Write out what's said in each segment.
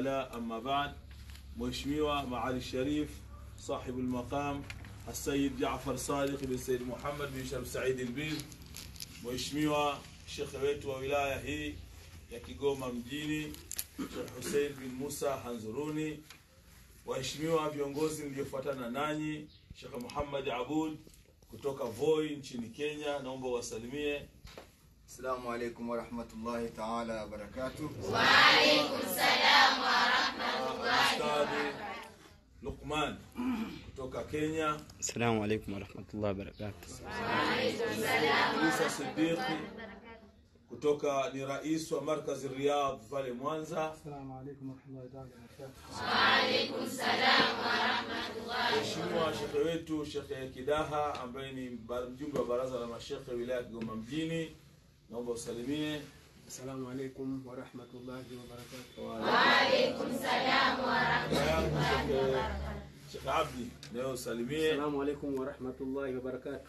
والاه أما بعد Mheshimiwa Maali Sharif sahibu al-maqam As-Sayyid Jaafar Sadiq bin Sayyid Muhammad bin Sharif Said al-Bid, Mheshimiwa shekhe wetu wa wilaya hii ya Kigoma mjini Sheikh Hussein bin Musa Hanzuruni, waheshimiwa viongozi mliofuatana nanyi, Sheikh Muhammad Abud kutoka Voi nchini Kenya, naomba wasalimie. Assalamu alaikum warahmatullahi taala wabarakatuh. Ustadhi Luqman kutoka Kenya, Assalamu alaikum warahmatullahi wabarakatuh. Isa Siddiqi kutoka ni rais wa markazi Riyadh pale Mwanza. السلام عليكم ورحمة الله تعالى وبركاته Mheshimiwa shekhe wetu Shekhe Kidaha ambaye ni ba- mjumbe wa baraza la mashekhe wilaya ya Kigoma mjini, naomba usalimie. السلام عليكم ورحمة الله وبركاته Baba yangu Shekhe Shekhe Abdi nawe usalimie. السلام عليكم ورحمة الله وبركاته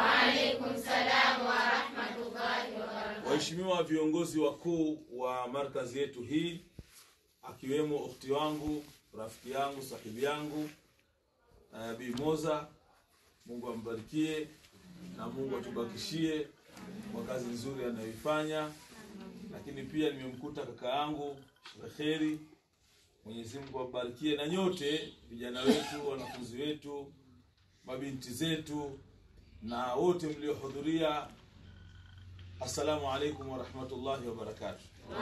Waheshimiwa viongozi wakuu wa markazi yetu hii, akiwemo ukhti wangu, rafiki yangu, sahibi yangu uh, Bi Moza, Mungu ambarikie na Mungu atubakishie kwa kazi nzuri anayoifanya. Lakini pia nimemkuta kaka yangu Sheikh Kheri, Mwenyezi Mungu awabarikie, na nyote vijana wetu, wanafunzi wetu, mabinti zetu na wote mliohudhuria Assalamu alaikum warahmatullahi wabarakatuh.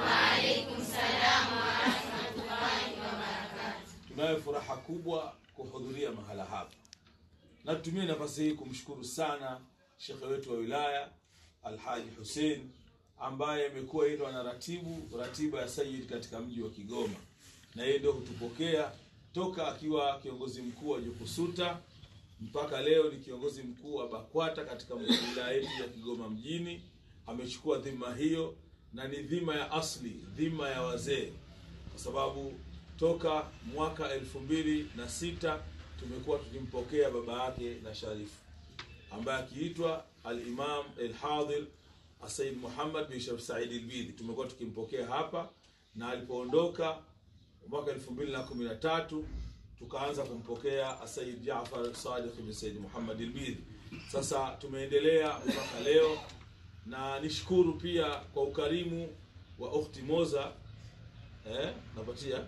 Tunayo furaha kubwa kuhudhuria mahala hapa, na tutumie nafasi hii kumshukuru sana shekhe wetu wa wilaya Alhaji Hussein ambaye amekuwa yeye ndo anaratibu ratiba ya Sayyid katika mji wa Kigoma, na yeye ndio hutupokea toka akiwa kiongozi mkuu wa Jukusuta mpaka leo ni kiongozi mkuu wa BAKWATA katika wilaya yetu ya Kigoma mjini. Amechukua dhima hiyo na ni dhima ya asli, dhima ya wazee, kwa sababu toka mwaka elfu mbili na sita tumekuwa tukimpokea baba yake na sharifu ambaye akiitwa Al-Imam Al-Hadhir Said Muhammad bin Sharif Said Al-Bidhi. Tumekuwa tukimpokea hapa na alipoondoka mwaka elfu mbili na kumi na tatu tukaanza kumpokea Said Jaafar Sadiq bin Said Muhammad Al-Bidhi. Sasa tumeendelea mpaka leo, na nishukuru pia kwa ukarimu wa ukhti Moza eh, napatia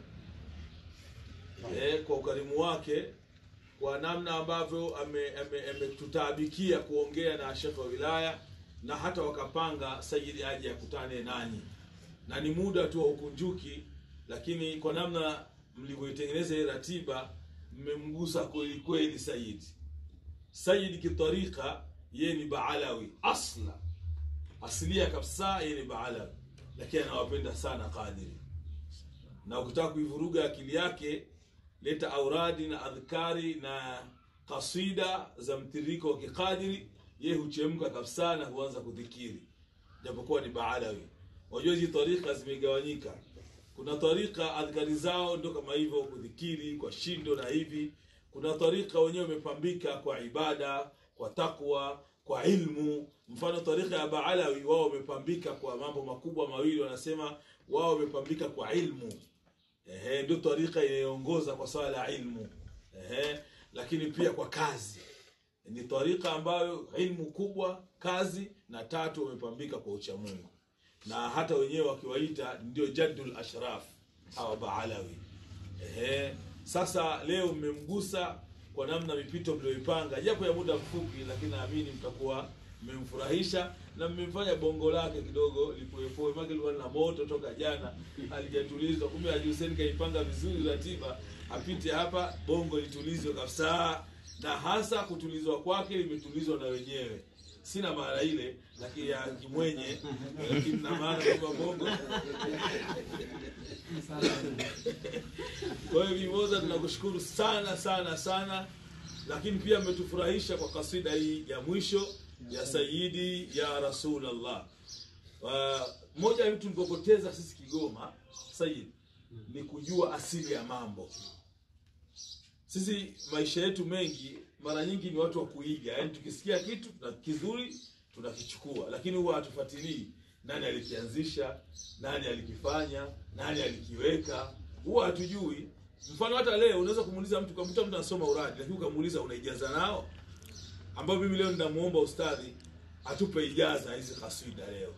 eh, kwa ukarimu wake kwa namna ambavyo ametutaabikia ame, ame kuongea na shekhe wa wilaya na hata wakapanga Sayidi aje akutane nanyi, na ni muda tu wa ukunjuki, lakini kwa namna mlivyoitengeneza hii ratiba mmemgusa kweli kweli Sayidi. Sayidi kitarika yeye ni Baalawi asla asilia kabisa, yeye ni Baalawi, lakini anawapenda sana Qadiri, na ukitaka kuivuruga akili yake leta auradi na adhkari na kasida za mtiririko wa kikadiri, ye huchemka kabisa na huanza kudhikiri, japokuwa ni Baalawi. Wajua hizi tarika zimegawanyika, kuna tarika adhkari zao ndo kama hivyo, kudhikiri kwa shindo na hivi. Kuna tarika wenyewe wamepambika kwa ibada, kwa takwa, kwa ilmu. Mfano tarika ya Baalawi, wao wamepambika kwa mambo makubwa mawili, wanasema wao wamepambika kwa ilmu Ehe, ndio tarika inayoongoza kwa swala la ilmu. Ehe, lakini pia kwa kazi ni tarika ambayo ilmu kubwa, kazi na tatu wamepambika kwa uchamungu, na hata wenyewe wakiwaita ndio jaddul ashraf hawa Baalawi. Ehe, sasa leo mmemgusa kwa namna mipito mlioipanga, japo ya muda mfupi, lakini naamini mtakuwa mmemfurahisha na mmemfanya bongo lake kidogo lipoepoe, maana lilikuwa na moto toka jana, alijatulizwa. Kumbe Haji Hussein kaipanga vizuri ratiba, apite hapa bongo litulizwe kabisa, na hasa kutulizwa kwake limetulizwa na wenyewe. Sina maana ile lakini ya kimwenye, lakini na maana kwamba bongo Kwa hiyo Mimoza, tunakushukuru sana sana sana, lakini pia mmetufurahisha kwa kasida hii ya mwisho ya Sayyidi ya Rasulallah. Uh, moja ya vitu tulipopoteza sisi Kigoma Sayyid ni kujua asili ya mambo. Sisi maisha yetu mengi mara nyingi ni watu wa kuiga, yaani tukisikia kitu na kizuri tunakichukua, lakini huwa hatufuatilii nani alikianzisha, nani alikifanya, nani alikiweka huwa hatujui mfano hata leo unaweza kumuuliza mtu ukamkuta mtu anasoma uradi lakini ukamuuliza unaijaza nao ambayo mimi leo ninamuomba ustadhi atupe ijaza hizi kaswida leo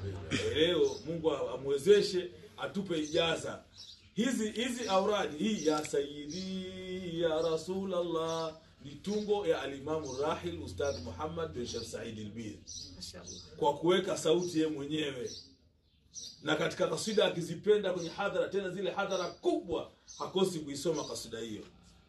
leo mungu amwezeshe atupe ijaza hizi hizi auradi hii ya sayidi ya rasulallah ni tungo ya alimamu rahil ustadh muhammad bin shekh said lbir kwa kuweka sauti ye mwenyewe na katika kasida akizipenda kwenye hadhara tena zile hadhara kubwa hakosi kuisoma kasida hiyo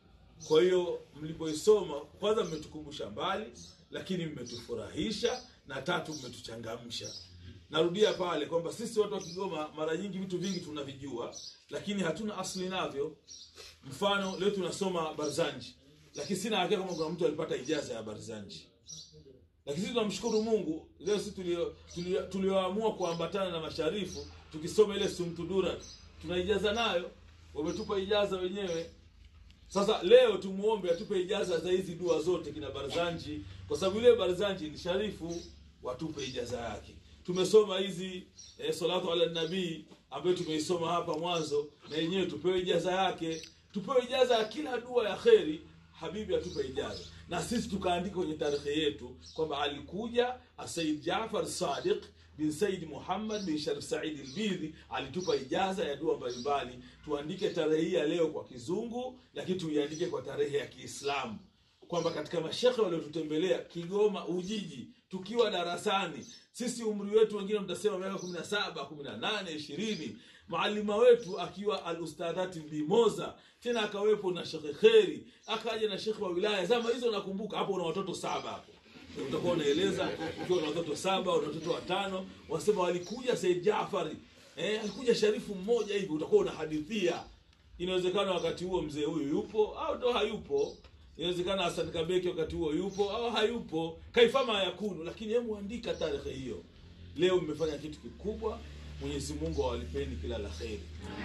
kwa hiyo mlipoisoma kwanza mmetukumbusha mbali lakini mmetufurahisha na tatu mmetuchangamsha narudia pale kwamba sisi watu wa kigoma mara nyingi vitu vingi tunavijua lakini hatuna asli navyo mfano leo tunasoma barzanji lakini sina hakika kama kuna mtu alipata ijaza ya barzanji lakini sisi tunamshukuru mungu leo sisi tulio- tulio- tulioamua kuambatana na masharifu tukisoma ile sumtudura tunaijaza nayo wametupa ijaza wenyewe sasa leo tumuombe atupe ijaza za hizi dua zote kina barzanji kwa sababu yule barzanji ni sharifu watupe ijaza yake tumesoma hizi eh, salatu ala nabii ambayo tumeisoma hapa mwanzo na yenyewe tupewe ijaza yake tupewe ijaza ya kila dua ya kheri habibi atupe ijaza na sisi tukaandika kwenye tarehe yetu kwamba alikuja asaid jafar sadiq bin said muhammad bin sharif said lbidhi alitupa ijaza ya dua mbalimbali tuandike tarehe hii ya leo kwa kizungu lakini tuiandike kwa tarehe ya kiislamu kwamba katika mashekhe waliotutembelea kigoma ujiji tukiwa darasani sisi umri wetu wengine mtasema miaka kumi na saba kumi na nane ishirini maalima wetu akiwa alustadhati mbimoza tena akawepo na shekhe kheri akaja na shekhe wa wilaya zama hizo nakumbuka hapo una watoto saba hapo utakuwa unaeleza ukiwa na watoto saba una watoto watano wasema walikuja said jafari eh, alikuja sharifu mmoja hivi utakuwa unahadithia inawezekana wakati huo mzee huyu yupo au ndo hayupo inawezekana hasan kabeki wakati huo yupo au hayupo kaifama yakunu lakini hemu andika tarehe hiyo leo mmefanya kitu kikubwa mwenyezi mungu awalipeni kila la kheri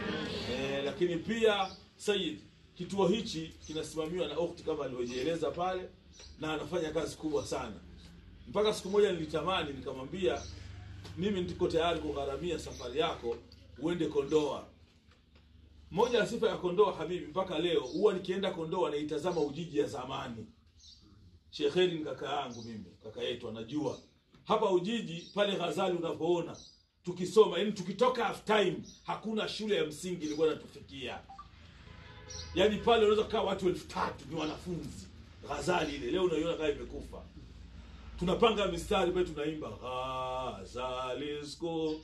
eh, lakini pia sayid kituo hichi kinasimamiwa na okti kama alivyojieleza pale na anafanya kazi kubwa sana mpaka siku moja nilitamani nikamwambia mimi niko tayari kugharamia safari yako uende kondoa moja ya sifa ya kondoa habibi mpaka leo huwa nikienda kondoa naitazama ujiji ya zamani shekheri ni kaka yangu mimi kaka yetu anajua hapa ujiji pale ghazali unavyoona tukisoma yani tukitoka half time hakuna shule ya msingi ilikuwa natufikia yaani pale unaweza kukaa watu elfu tatu ni wanafunzi ghazali ile leo unaiona kama imekufa tunapanga mistari pale tunaimba ghazali school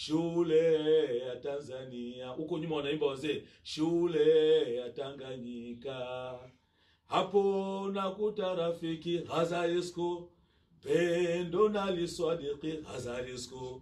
shule ya tanzania huko nyuma wanaimba wazee shule ya tanganyika hapo nakuta rafiki ghazalisko pendo naliswadiki ghazalisko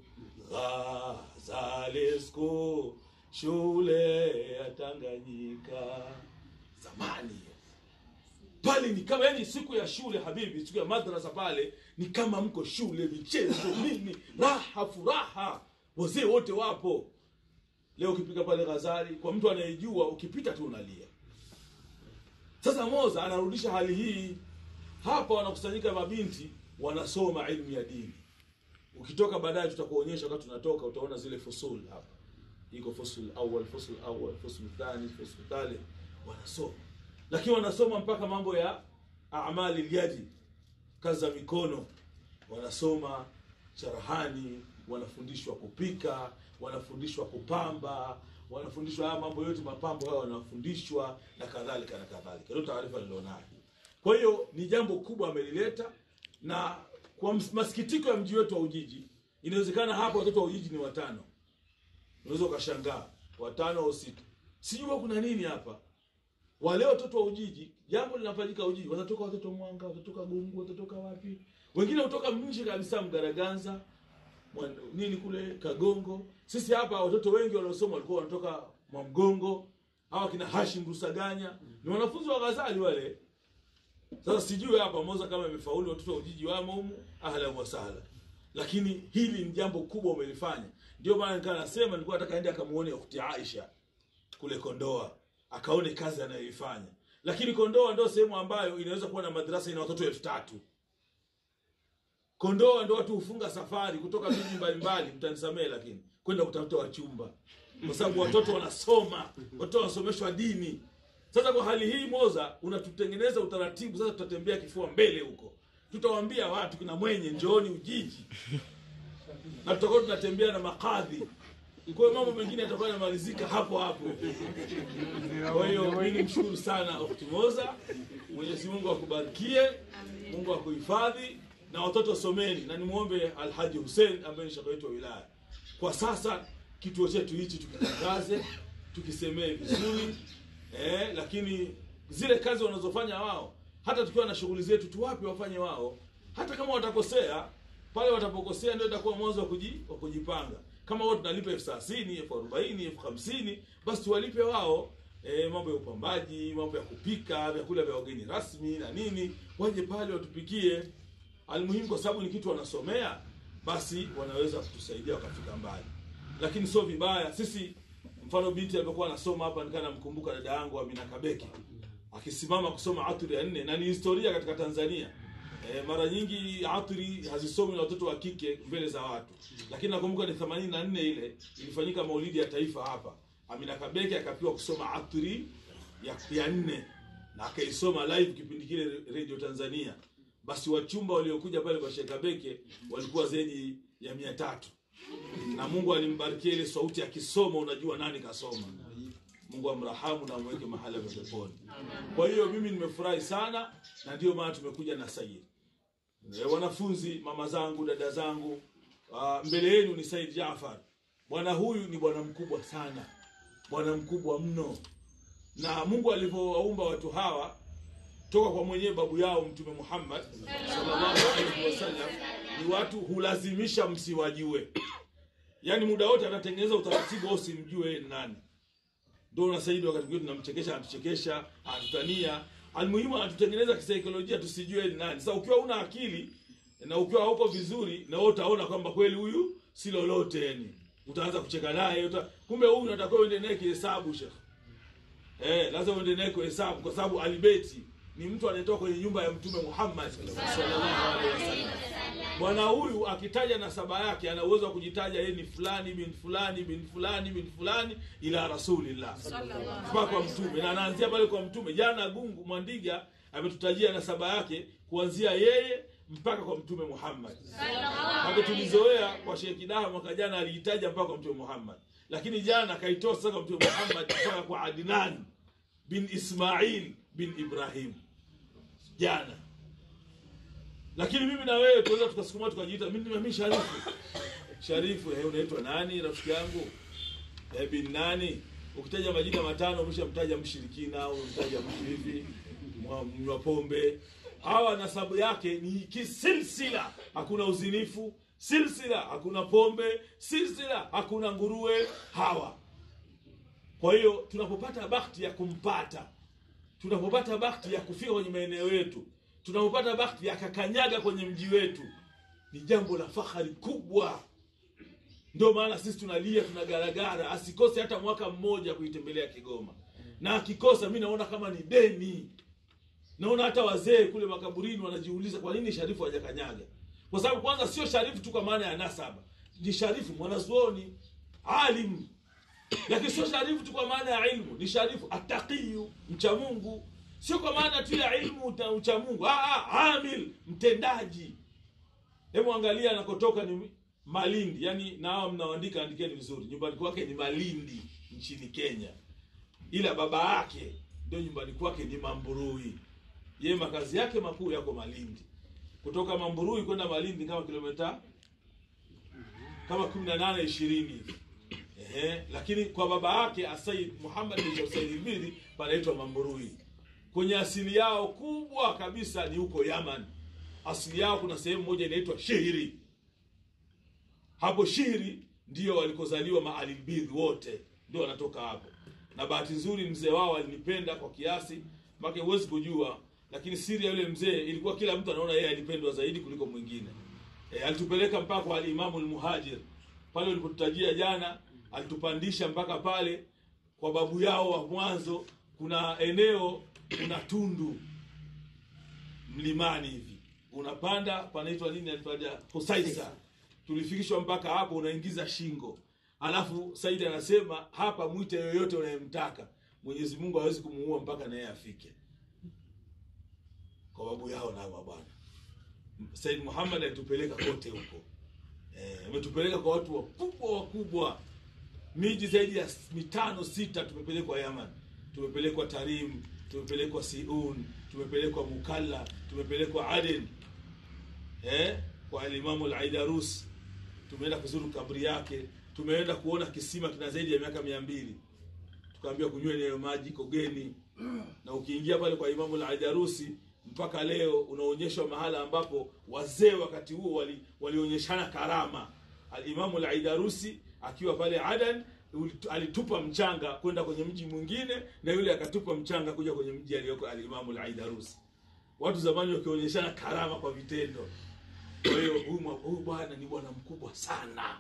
ghazalisko shule ya tanganyika zamani hiyo pale ni kama yani siku ya shule habibi siku ya madrasa pale ni kama mko shule michezo nini raha furaha wazee wote wapo leo ukipika pale ghazali kwa mtu anayejua ukipita tu unalia sasa moza anarudisha hali hii hapa wanakusanyika mabinti wanasoma ilmu ya dini ukitoka baadaye tutakuonyesha wakati tunatoka utaona zile fusul hapa iko fusul awal fusul awal fusul thani fusul thalith wanasoma lakini wanasoma mpaka mambo ya amali lyadi kazi za mikono wanasoma charahani wanafundishwa kupika wanafundishwa kupamba wanafundishwa haya mambo yote mapambo hayo wanafundishwa na kadhalika na kadhalika ndio taarifa nilionayo kwa hiyo ni jambo kubwa amelileta na kwa ms- masikitiko ya mji wetu wa ujiji inawezekana hapa watoto wa ujiji ni watano unaweza ukashangaa watano au sita sijui huwa kuna nini hapa wale watoto wa ujiji jambo linafanyika ujiji watatoka watoto mwanga watatoka gungu watatoka wapi wengine kutoka nje kabisa mgaraganza Mwan- nini kule kagongo sisi hapa watoto wengi waliosoma walikuwa wanatoka mwamgongo hawa kina hashim rusaganya ni wanafunzi wa ghazali wale sasa sijui hapa moza kama imefaulu watoto wa ujiji wamo humu ahlan wa sahla lakini hili ni jambo kubwa umelifanya ndio maana nikaa nasema nilikuwa nataka ende akamuone ukhti aisha kule kondoa akaone kazi anayoifanya lakini kondoa ndio sehemu ambayo inaweza kuwa na madrasa ina watoto elfu tatu kondoa ndo watu hufunga safari kutoka miji mbalimbali mtanisamee lakini kwenda kutafuta wachumba kwa sababu watoto wanasoma watoto wanasomeshwa dini sasa kwa hali hii moza unatutengeneza utaratibu sasa tutatembea kifua mbele huko tutawaambia watu kina mwenye njooni ujiji na tutakuwa tunatembea na makadhi kwa hiyo mambo mengine yatakuwa yanamalizika hapo hapo kwa hiyo mi nimshukuru sana Ukhti Moza, Mwenyezi Mungu akubarikie, Mungu akuhifadhi na watoto someni, na nimwombe Alhaji Hussein ambaye ni shaka wetu wa wilaya. Kwa sasa kituo chetu hichi tukitangaze, tukisemee vizuri eh, lakini zile kazi wanazofanya wao, hata tukiwa na shughuli zetu tuwape wafanye wao, hata kama watakosea pale watapokosea ndio itakuwa mwanzo wa kuji, wa kujipanga kama wao tunalipa elfu thelathini elfu arobaini elfu hamsini basi tuwalipe wao e, mambo ya upambaji mambo ya kupika vyakula vya wageni rasmi na nini waje pale watupikie almuhimu kwa sababu ni kitu wanasomea basi wanaweza kutusaidia wakafika mbali lakini sio vibaya sisi mfano binti alivyokuwa anasoma hapa nikaa namkumbuka dada yangu Amina Kabeki akisimama kusoma aturi ya nne na ni historia katika Tanzania E, mara nyingi atri hazisomi na watoto wa kike mbele za watu, lakini nakumbuka ni 84 ile ilifanyika maulidi ya taifa hapa. Amina Kabeke akapewa kusoma atri ya, ya nne na akaisoma live kipindi kile Radio Tanzania. Basi wachumba waliokuja pale kwa Sheikh Kabeke walikuwa zaidi ya mia tatu na Mungu alimbarikia ile sauti akisoma, unajua nani kasoma. Mungu amrahamu na amweke mahala pa peponi. Kwa hiyo mimi nimefurahi sana, na ndio maana tumekuja na Said. E, wanafunzi, mama zangu, dada zangu, uh, mbele yenu ni Said Jaafar. Bwana huyu ni bwana mkubwa sana, bwana mkubwa mno, na Mungu alivyowaumba watu hawa toka kwa mwenyewe babu yao Mtume Muhammad sallallahu alaihi wasallam, ni watu hulazimisha msiwajue, yaani muda wote anatengeneza utaratibu wao simjue yeye ni nani ndio na Saidi wakati mwingine tunamchekesha, anatuchekesha, anatutania. Almuhimu anatutengeneza kisaikolojia tusijue ni nani. Sasa ukiwa una akili na ukiwa hauko vizuri, na wewe utaona kwamba kweli huyu si lolote, yani utaanza kucheka naye uta... kumbe huyu unatakiwa uende naye kihesabu shekh. Eh, lazima uende naye kihesabu kwa sababu alibeti ni mtu anayetoka kwenye nyumba ya Mtume Muhammad sallallahu alaihi wasallam. Bwana huyu akitaja nasaba yake ana uwezo wa kujitaja yeye ni fulani bin fulani bin fulani bin fulani ila rasulillah mpaka kwa mtume, na anaanzia pale kwa mtume. Jana Gungu Mwandiga ametutajia nasaba yake kuanzia yeye mpaka kwa mtume Muhammad. Hapo tulizoea kwa Sheikh Kidaha mwaka jana aliitaja mpaka kwa mtume Muhammad, lakini jana akaitoa sasa kwa mtume Muhammad mpaka kwa Adnan bin Ismail bin Ibrahim jana lakini mimi na wewe tunaweza tukasukuma tukajiita mimi mimi Sharifu. Sharifu, eh, unaitwa nani rafiki yangu? Eh, bin nani? Ukitaja majina matano umeshamtaja mshirikina au umemtaja mtu hivi mwa- mnywa pombe. Hawa nasabu yake ni kisilsila, hakuna uzinifu, silsila hakuna pombe, silsila hakuna nguruwe hawa. Kwa hiyo tunapopata bahati ya kumpata, tunapopata bahati ya kufika kwenye maeneo yetu, tunapopata bahati ya kakanyaga kwenye mji wetu, ni jambo la fahari kubwa. Ndio maana sisi tunalia, tunagaragara, asikose hata mwaka mmoja kuitembelea Kigoma, na akikosa, mi naona kama ni deni. Naona hata wazee kule makaburini wanajiuliza kwa nini Sharifu hajakanyaga, kwa sababu kwanza sio Sharifu tu kwa maana ya nasaba, ni Sharifu mwanazuoni alim lakini sio sharifu tu kwa maana ya ilmu, ni sharifu ataqiyu, mcha Mungu, sio kwa maana tu ya ilmu uta- ucha Mungu. Ah, ah, amil, mtendaji. Hebu angalia anakotoka ni Malindi, yani na hao mnaoandika andikeni vizuri, nyumbani kwake ni Malindi nchini Kenya, ila baba yake ndio nyumbani kwake ni Mamburui. Yeye makazi yake makuu yako Malindi. Kutoka Mamburui kwenda Malindi kama kilomita kama 18 20 hivi. Ehe, lakini kwa baba yake Asaid Muhammad bin Said Ibiri panaitwa Mamburui. Kwenye asili yao kubwa kabisa ni huko Yaman. Asili yao kuna sehemu moja inaitwa Shihri. Hapo Shihri ndio walikozaliwa maalibidhi wote, ndio wanatoka hapo. Na bahati nzuri mzee wao alinipenda kwa kiasi mpaka huwezi kujua, lakini siri ya yule mzee ilikuwa kila mtu anaona yeye alipendwa zaidi kuliko mwingine. E, alitupeleka mpaka kwa alimamu almuhajir pale ulipotutajia jana, alitupandisha mpaka pale kwa babu yao wa mwanzo. Kuna eneo, kuna tundu mlimani hivi, unapanda panaitwa nini? Alitaja Husaisa. Tulifikishwa mpaka hapo, unaingiza shingo, alafu saidi anasema hapa mwite yoyote unayemtaka mwenyezi mungu hawezi kumuua mpaka naye afike kwa babu yao na mabwana said muhammad alitupeleka kote huko Eh, ametupeleka kwa watu wakubwa wakubwa miji zaidi ya mitano sita tumepelekwa yaman tumepelekwa tarim tumepelekwa siun tumepelekwa mukalla tumepelekwa aden eh, kwa alimamu laidarus tumeenda kuzuru kabri yake tumeenda kuona kisima kina zaidi ya miaka mia mbili tukaambiwa kunyweni hayo maji kogeni na ukiingia pale kwa imamu laidarusi mpaka leo unaonyeshwa mahala ambapo wazee wakati huo wali- walionyeshana karama alimamu laidarusi akiwa pale adan uli- alitupa mchanga kwenda kwenye mji mwingine na yule akatupa mchanga kuja kwenye mji aliyoko alimamu laidarusi watu zamani wakionyeshana karama kwa vitendo kwa hiyo huyu mwa- huyu bwana ni bwana mkubwa sana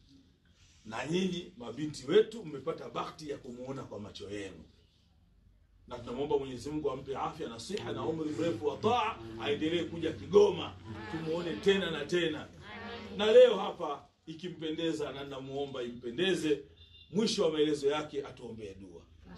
na nyinyi mabinti wetu mmepata bahati ya kumuona kwa macho yenu na tunamwomba mwenyezi mungu ampe afya na siha na umri mrefu wa taa aendelee kuja kigoma tumuone tena na tena na leo hapa ikimpendeza na namuomba impendeze mwisho wa maelezo yake atuombee dua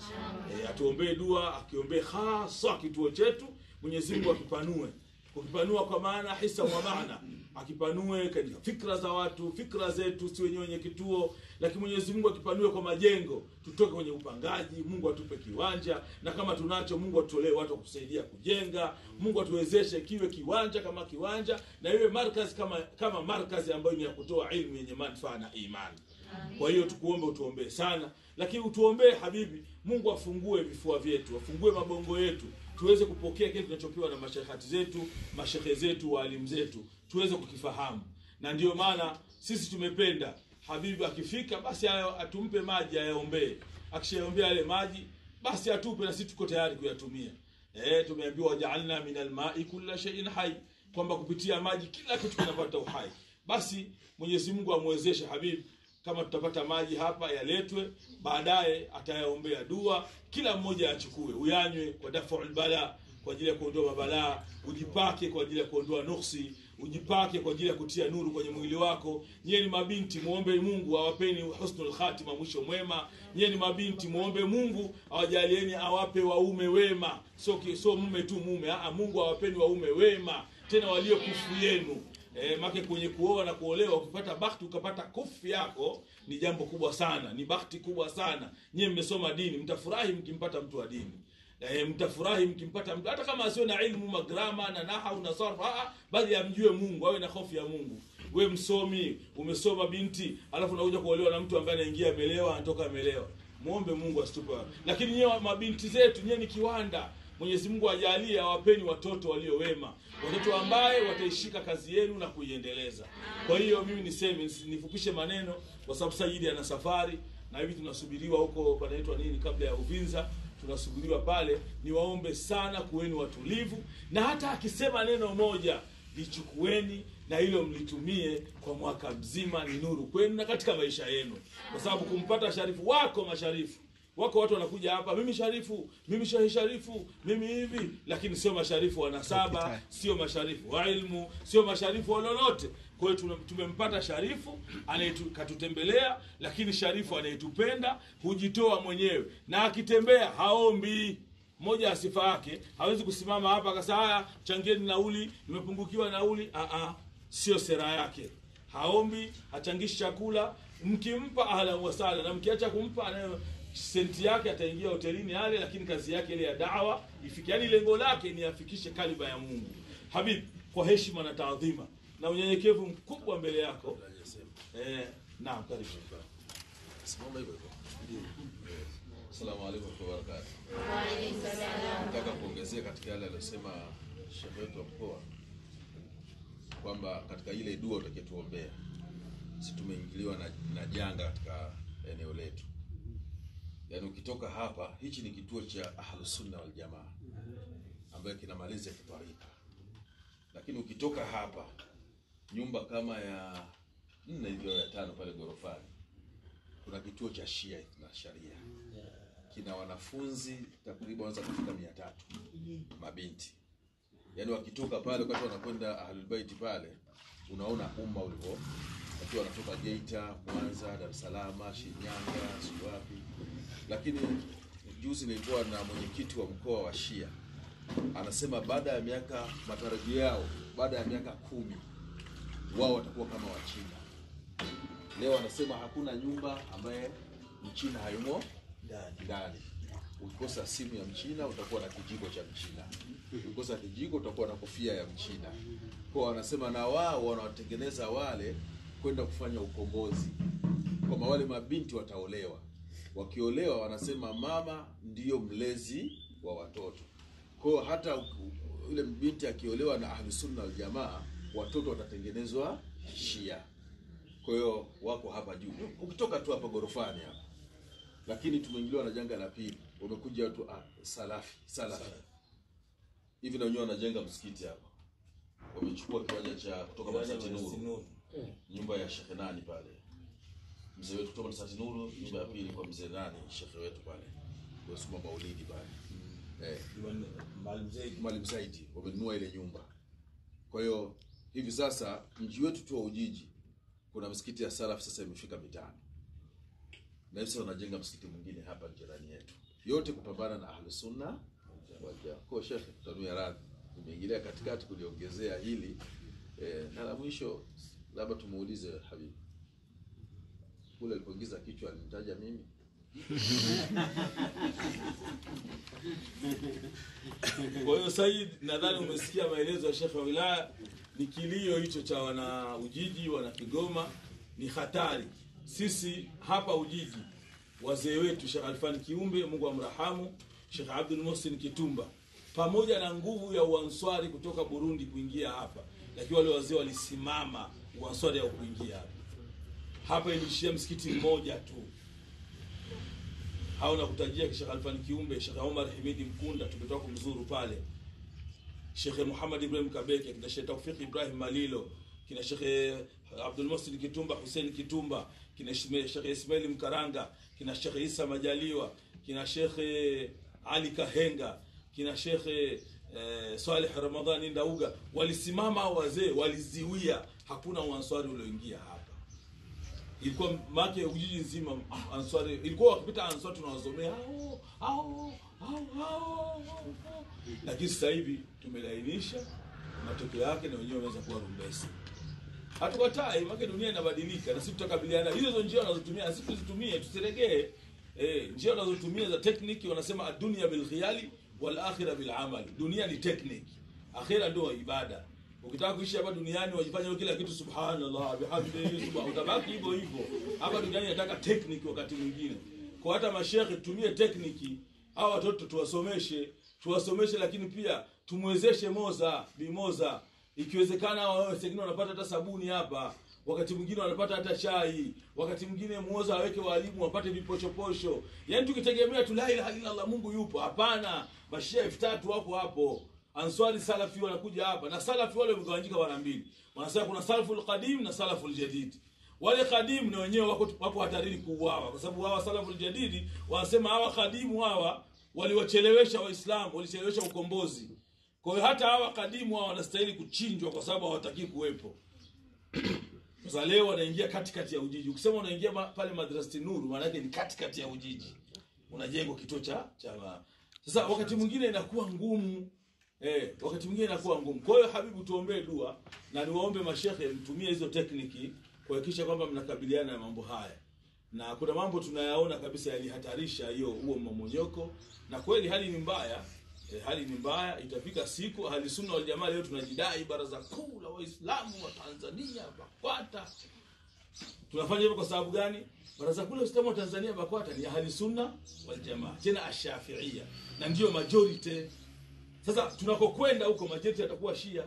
e, atuombee dua akiombee hasa kituo chetu mwenyezi mungu akipanue kukipanua kwa maana hisa wa maana akipanue katika fikra za watu fikra zetu si wenyewe wenye kituo lakini mwenyezi mungu akipanue kwa majengo tutoke kwenye upangaji mungu atupe kiwanja na kama tunacho mungu atutolee watu wa kusaidia kujenga mungu atuwezeshe kiwe kiwanja kama kiwanja na iwe markazi kama kama markazi ambayo ni ya kutoa ilmu yenye manufaa na imani kwa hiyo tukuombe utuombee sana lakini utuombee habibi mungu afungue vifua vyetu afungue mabongo yetu tuweze kupokea kile tunachopewa na mashehati zetu mashehe zetu waalimu zetu tuweze kukifahamu na ndiyo maana sisi tumependa habibi akifika basi aya- atumpe maji ayaombee akishaombea yale maji basi atupe na sisi tuko tayari kuyatumia eh, tumeambiwa wajaalna min almai kulla sheiin hai kwamba kupitia maji kila kitu kinapata uhai basi mwenyezi mungu amwezeshe habibi kama tutapata maji hapa yaletwe baadaye atayaombea dua kila mmoja achukue uyanywe kwa dafaul bala kwa ajili ya kuondoa mabalaa ujipake kwa ajili ya kuondoa nuksi ujipake kwa ajili ya kutia nuru kwenye mwili wako nyie ni mabinti muombe mungu awapeni husnul khatima mwisho mwema nyie ni mabinti muombe mungu awajalieni awape waume wema sio ki- sio mume tu mume Aa, mungu awapeni waume wema tena walio kufu yenu E, make kwenye kuoa na kuolewa ukipata bahati ukapata kufu yako ni jambo kubwa sana ni bahati kubwa sana nyie mmesoma dini mtafurahi mkimpata mtu wa dini e, mtafurahi mkimpata mtu hata kama asio na ilmu magrama na nahau na sarf aa, bali amjue mungu awe na hofu ya mungu we msomi umesoma binti alafu unakuja kuolewa na mtu ambaye anaingia amelewa anatoka amelewa muombe mungu asitupe lakini nyewe mabinti zetu nyewe ni kiwanda mwenyezi mungu ajalie awapeni watoto walio wema watoto ambaye wataishika kazi yenu na kuiendeleza kwa hiyo mimi niseme nisi- nifupishe maneno kwa sababu sayidi ana safari na hivi tunasubiriwa huko panaitwa nini kabla ya uvinza tunasubiriwa pale niwaombe sana kuweni watulivu na hata akisema neno moja lichukueni na hilo mlitumie kwa mwaka mzima ni nuru kwenu na katika maisha yenu kwa sababu kumpata sharifu wako masharifu wako watu wanakuja hapa mimi sharifu mimi shahi sharifu mimi hivi lakini sio masharifu wa nasaba sio masharifu wa ilmu sio masharifu wa lolote kwa hiyo tuna- tumempata sharifu anayetu- katutembelea lakini sharifu anayetupenda hujitoa mwenyewe na akitembea haombi moja ya sifa yake hawezi kusimama hapa akasema haya changieni nauli nimepungukiwa nauli Aa, sio sera yake haombi hachangishi chakula mkimpa ahlan wasala na mkiacha kumpa anayo senti yake ataingia hotelini ale lakini kazi yake ile ya dawa ifike yani lengo lake ni afikishe kaliba ya mungu habib kwa heshima na taadhima na unyenyekevu mkubwa mbele yako eh, naam karibu Simama hivyo hivyo. Asalamu alaykum wa barakatuh. Nataka kuongezea katika yale aliyosema shehe wetu wa mkoa kwamba katika ile dua utakayotuombea si tumeingiliwa na, na janga katika eneo letu. Yaani ukitoka hapa, hichi ni kituo cha Ahlus Sunna wal Jamaa ambayo kinamaliza kitarika, lakini ukitoka hapa nyumba kama ya nne hivyo ya tano pale ghorofani kuna kituo cha Shia na Sharia kina wanafunzi takriban wanaweza kufika mia tatu mabinti, yaani wakitoka pale wakati wanakwenda Ahlul Bait pale, unaona umma ulivyo wakiwa wanatoka Geita, Mwanza, Dar es Salaam, Shinyanga, si wapi. Lakini juzi nilikuwa na mwenyekiti wa mkoa wa Shia, anasema baada ya miaka, matarajio yao baada ya miaka kumi wao watakuwa kama Wachina. Leo anasema hakuna nyumba ambaye mchina hayumo ndani. Ukikosa simu ya mchina utakuwa na kijiko cha mchina, ukikosa kijiko utakuwa na kofia ya mchina. Kwa wanasema na wao wanawatengeneza wale kwenda kufanya ukombozi, kwamba wale mabinti wataolewa. Wakiolewa wanasema mama ndiyo mlezi wa watoto. Kwa hiyo hata u- u- yule binti akiolewa na Ahlusunna Waljamaa, watoto watatengenezwa Shia. Kwa hiyo wako hapa juu, ukitoka tu hapa gorofani hapa lakini tumeingiliwa na janga la pili. Wamekuja watu ah, salafi salafi hivi, na wenyewe wanajenga msikiti hapa, wamechukua kiwanja cha kutoka Masati Nuru, nyumba ya Shekhe nani pale, mzee wetu kutoka Masati Nuru, nyumba ya pili kwa mzee nani, shekhe wetu pale, wasoma maulidi pale eh, Mwalimu Saidi wamenunua ile nyumba. Kwa hiyo hivi sasa mji wetu tu wa Ujiji kuna msikiti ya salaf sasa imefika mitano na hivi sasa wanajenga msikiti mwingine hapa jirani yetu, yote kupambana na Ahlus Sunna wal Jamaa. Kwa hiyo Sheikh, tutanua radhi, nimeingilia katikati kuliongezea hili eh, na la mwisho labda tumuulize Habibu kule alipoingiza kichwa alimtaja mimi Kwa hiyo Said, nadhani umesikia maelezo ya shekhe wa wilaya. Ni kilio hicho cha wana Ujiji, wana Kigoma, ni hatari. Sisi hapa Ujiji, wazee wetu Shekh Alfani Kiumbe, Mungu amrahamu, Shekh Abdul Muhsin Kitumba, pamoja na nguvu ya uanswari kutoka Burundi kuingia hapa, lakini wale wazee walisimama uanswari ya kuingia hapa. Hapa ilishia msikiti mmoja tu au nakutajia Sheikh Alfani Kiumbe, Sheikh Omar Himidi Mkunda, tumetoka kumzuru pale, Sheikh Muhammad Ibrahim Kabeke, kina Sheikh Tawfik Ibrahim Malilo, kina Sheikh Abdul Muhsin Kitumba, Hussein Kitumba, kina Shme- Sheikh Ismail Mkaranga, kina Sheikh Isa Majaliwa, kina Sheikh Ali Kahenga, kina Sheikh eh, Saleh Ramadhani Ndauga, walisimama hao wazee, waliziwia, hakuna uanswari ulioingia hapa ilikuwa make ujiji nzima ah, answari ilikuwa wakipita answari tunawasomea hao hao hao hao hao. lakini sasa hivi tumelainisha matokeo yake na wenyewe wanaweza kuwa rumbesi hatukatai make dunia inabadilika na sisi tutakabiliana hizo hizo njia wanazotumia na sisi tuzitumie tusiregee eh, njia wanazotumia za tekniki wanasema adunia bilkhiyali wal akhira bil amali dunia ni tekniki akhira ndio ibada ukitaka kuishi hapa duniani wajifanya wewe kila kitu subhanallah bihamdihi subhan utabaki hivyo hivyo hapa duniani nataka tekniki wakati mwingine kwa hata mashekhe tutumie tekniki hawa watoto tuwasomeshe tuwasomeshe lakini pia tumwezeshe moza bimoza ikiwezekana hawa wewe sengine wanapata hata sabuni hapa wakati mwingine wanapata hata chai wakati mwingine muoza aweke walimu wapate vipochoposho yaani tukitegemea tu la ilaha illa allah mungu yupo hapana mashia elfu tatu wako hapo answari salafi wanakuja hapa na salafi wale wamegawanyika mara mbili wanasema kuna salafu lqadim na salafu ljadid wale kadimu na wenyewe wako, wako hatarini kuuawa kwa sababu hawa salafu ljadidi wanasema hawa kadimu hawa waliwachelewesha waislamu walichelewesha ukombozi kwa hiyo hata hawa kadimu hawa wanastahili kuchinjwa kwa sababu hawatakii kuwepo sasa leo wanaingia katikati ya ujiji ukisema unaingia ma, pale madrasati nuru maana yake ni katikati ya ujiji unajengwa kituo cha cha ma- sasa wakati mwingine inakuwa ngumu eh, wakati mwingine inakuwa ngumu kwa hiyo habibu tuombee dua na niwaombe mashehe mtumie hizo tekniki kuhakikisha kwamba mnakabiliana na mambo haya na kuna mambo tunayaona kabisa yalihatarisha hiyo huo mmomonyoko na kweli hali ni mbaya e, hali ni mbaya itafika siku hali sunna wal jamaa leo tunajidai baraza kuu la waislamu wa tanzania bakwata tunafanya hivyo kwa sababu gani baraza kuu la waislamu wa tanzania bakwata ni ahli sunna wal jamaa tena ashafiia na ndiyo majority sasa tunakokwenda huko majority yatakuwa shia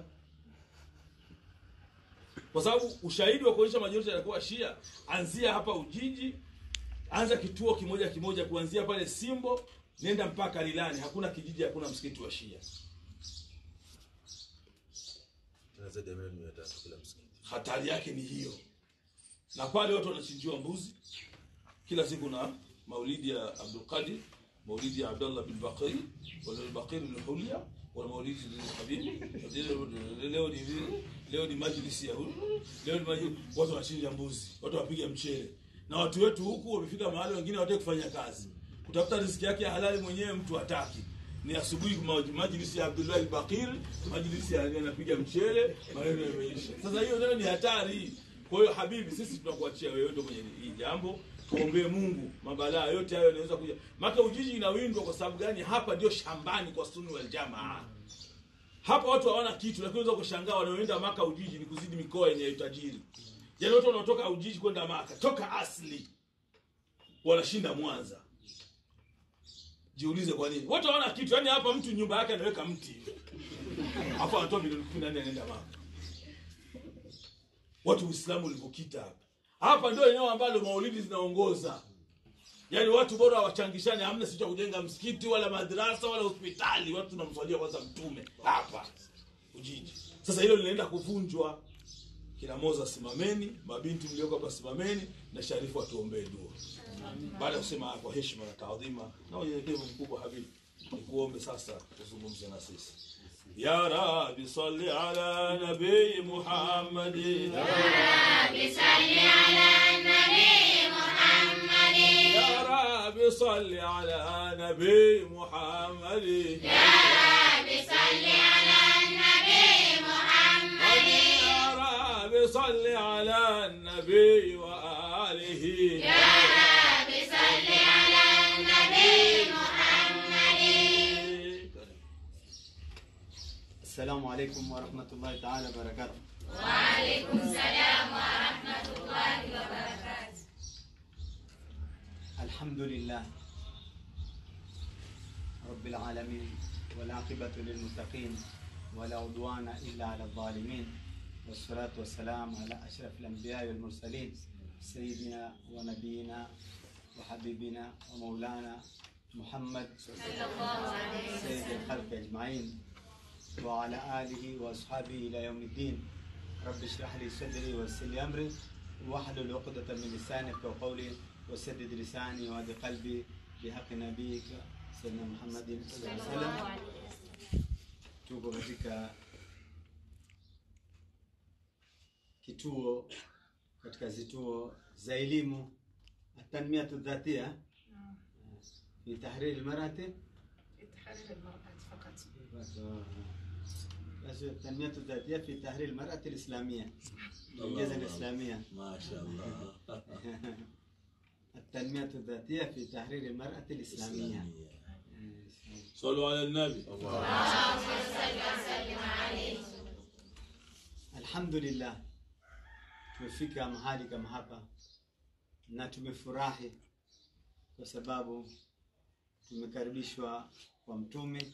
kwa sababu ushahidi wa kuonyesha majority yatakuwa shia anzia hapa ujiji anza kituo kimoja kimoja kuanzia pale simbo nenda mpaka lilani hakuna kijiji hakuna msikiti wa shia tena zaidi ya milioni mia tatu kila msikiti. hatari yake ni hiyo na pale watu wanachinjiwa mbuzi kila siku na maulidi ya abdulqadir maulidi ya abdallah bin baqiri walbaqir bin hulia wana maulidi habibi leo ni leo ni majlisi ya huyu leo ni majlisi watu wanachinja mbuzi watu wapiga mchele na watu wetu huku wamefika mahali wengine hawataki kufanya kazi kutafuta riziki yake ya halali mwenyewe mtu hataki ni asubuhi ma- majlisi ya Abdullah al-Baqir majlisi ya anapiga mchele maneno yameisha sasa hiyo nayo ni hatari kwa hiyo habibi sisi tunakuachia wewe ndio kwenye hii jambo tuombee Mungu mabalaa yote hayo yanaweza kuja maka ujiji inawindwa kwa sababu gani hapa ndio shambani kwa sunni wal jamaa hapa watu hawana kitu lakini unaweza kushangaa wanaoenda maka ujiji ni kuzidi mikoa yenye utajiri yaani watu wanaotoka ujiji kwenda maka toka asli wanashinda mwanza jiulize kwa nini watu hawana kitu yaani hapa mtu nyumba yake anaweka mti hapo anatoa milioni kumi na nne anaenda maka watu uislamu ulivyokita hapa hapa ndio eneo ambalo maulidi zinaongoza yaani watu bora wachangishane hamna si cha kujenga msikiti wala madrasa wala hospitali watu tunamswalia kwanza mtume hapa ujiji sasa hilo linaenda kuvunjwa kina moza simameni mabinti mlioko hapa simameni na sharifu atuombee dua baada ya kusema kwa heshima na taadhima na unyenyekevu mkubwa habibi nikuombe sasa uzungumze na sisi ya rabbi salli ala nabii muhammadi يا رب صل على نبي محمد يا رب صل على النبي محمد يا رب صل على النبي وآله يا رب صل على النبي محمد السلام عليكم ورحمة الله تعالى وبركاته الحمد لله رب العالمين والعاقبة للمتقين ولا عدوان إلا على الظالمين والصلاة والسلام على أشرف الأنبياء والمرسلين سيدنا ونبينا وحبيبنا ومولانا محمد سيد الخلق أجمعين وعلى آله وأصحابه إلى يوم الدين رب اشرح لي صدري ويسر لي أمري واحلل عقدة من لساني يفقهوا قولي وسدد لساني وهدي قلبي بحق نبيك سيدنا محمد صلى الله عليه وسلم tuko katika kituo katika zituo za elimu atanmiatu dhatia fi tahriri lmarati بس التنمية الذاتية في تحرير المرأة الإسلامية الإنجاز الإسلامية ما شاء الله التنمية الذاتية في تحرير المرأة الإسلامية صلوا على النبي Alhamdulillah, tumefika mahali kama hapa na tumefurahi kwa sababu tumekaribishwa kwa mtume,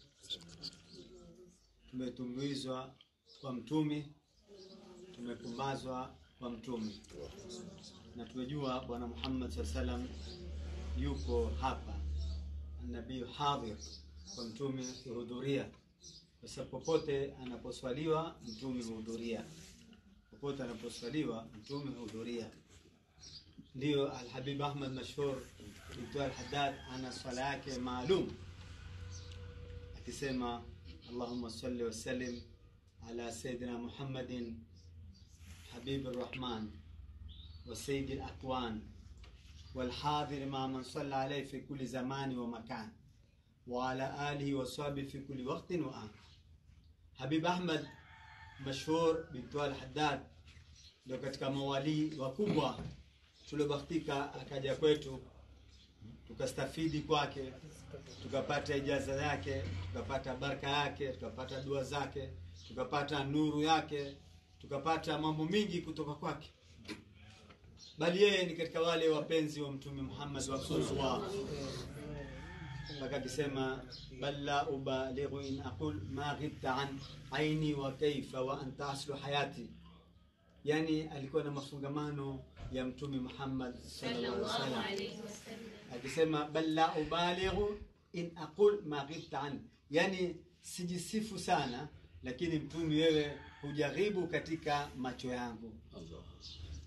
tumetumbuizwa kwa mtume, tumepumbazwa kwa mtume, na tumejua Bwana Muhammad saa salam yuko hapa, nabii hadhir kwa mtume kuhudhuria kwa sababu popote anaposwaliwa mtume huhudhuria, popote anaposwaliwa mtume huhudhuria. Ndiyo Alhabib Ahmad mashhur Dr. Al-Haddad ana swala yake maalum akisema Allahumma salli wa sallim ala sayyidina Muhammadin habib arrahman wa sayyid al-akwan والحاضر مع من صلى عليه في كل زمان ومكان وعلى آله وصحبه في كل وقت وآن Habib Ahmad mashhur bintu al-Haddad ndio katika mawalii wakubwa tuliobahatika akaja kwetu tukastafidi kwake tukapata ijaza yake tukapata baraka yake tukapata dua zake tukapata nuru yake tukapata mambo mingi kutoka kwake bali yeye ni katika wale wapenzi wa mtume Muhammad wa Rasulullah mpaka akisema bal la ubalighu in aqul ma ghibta an aini wa kaifa wa anta aslu hayati yani alikuwa na mafungamano ya mtume Muhammad sallallahu alaihi wasallam akisema bal la ubalighu in aqul ma ghibta an yani sijisifu sana lakini mtume wewe hujaribu katika macho yangu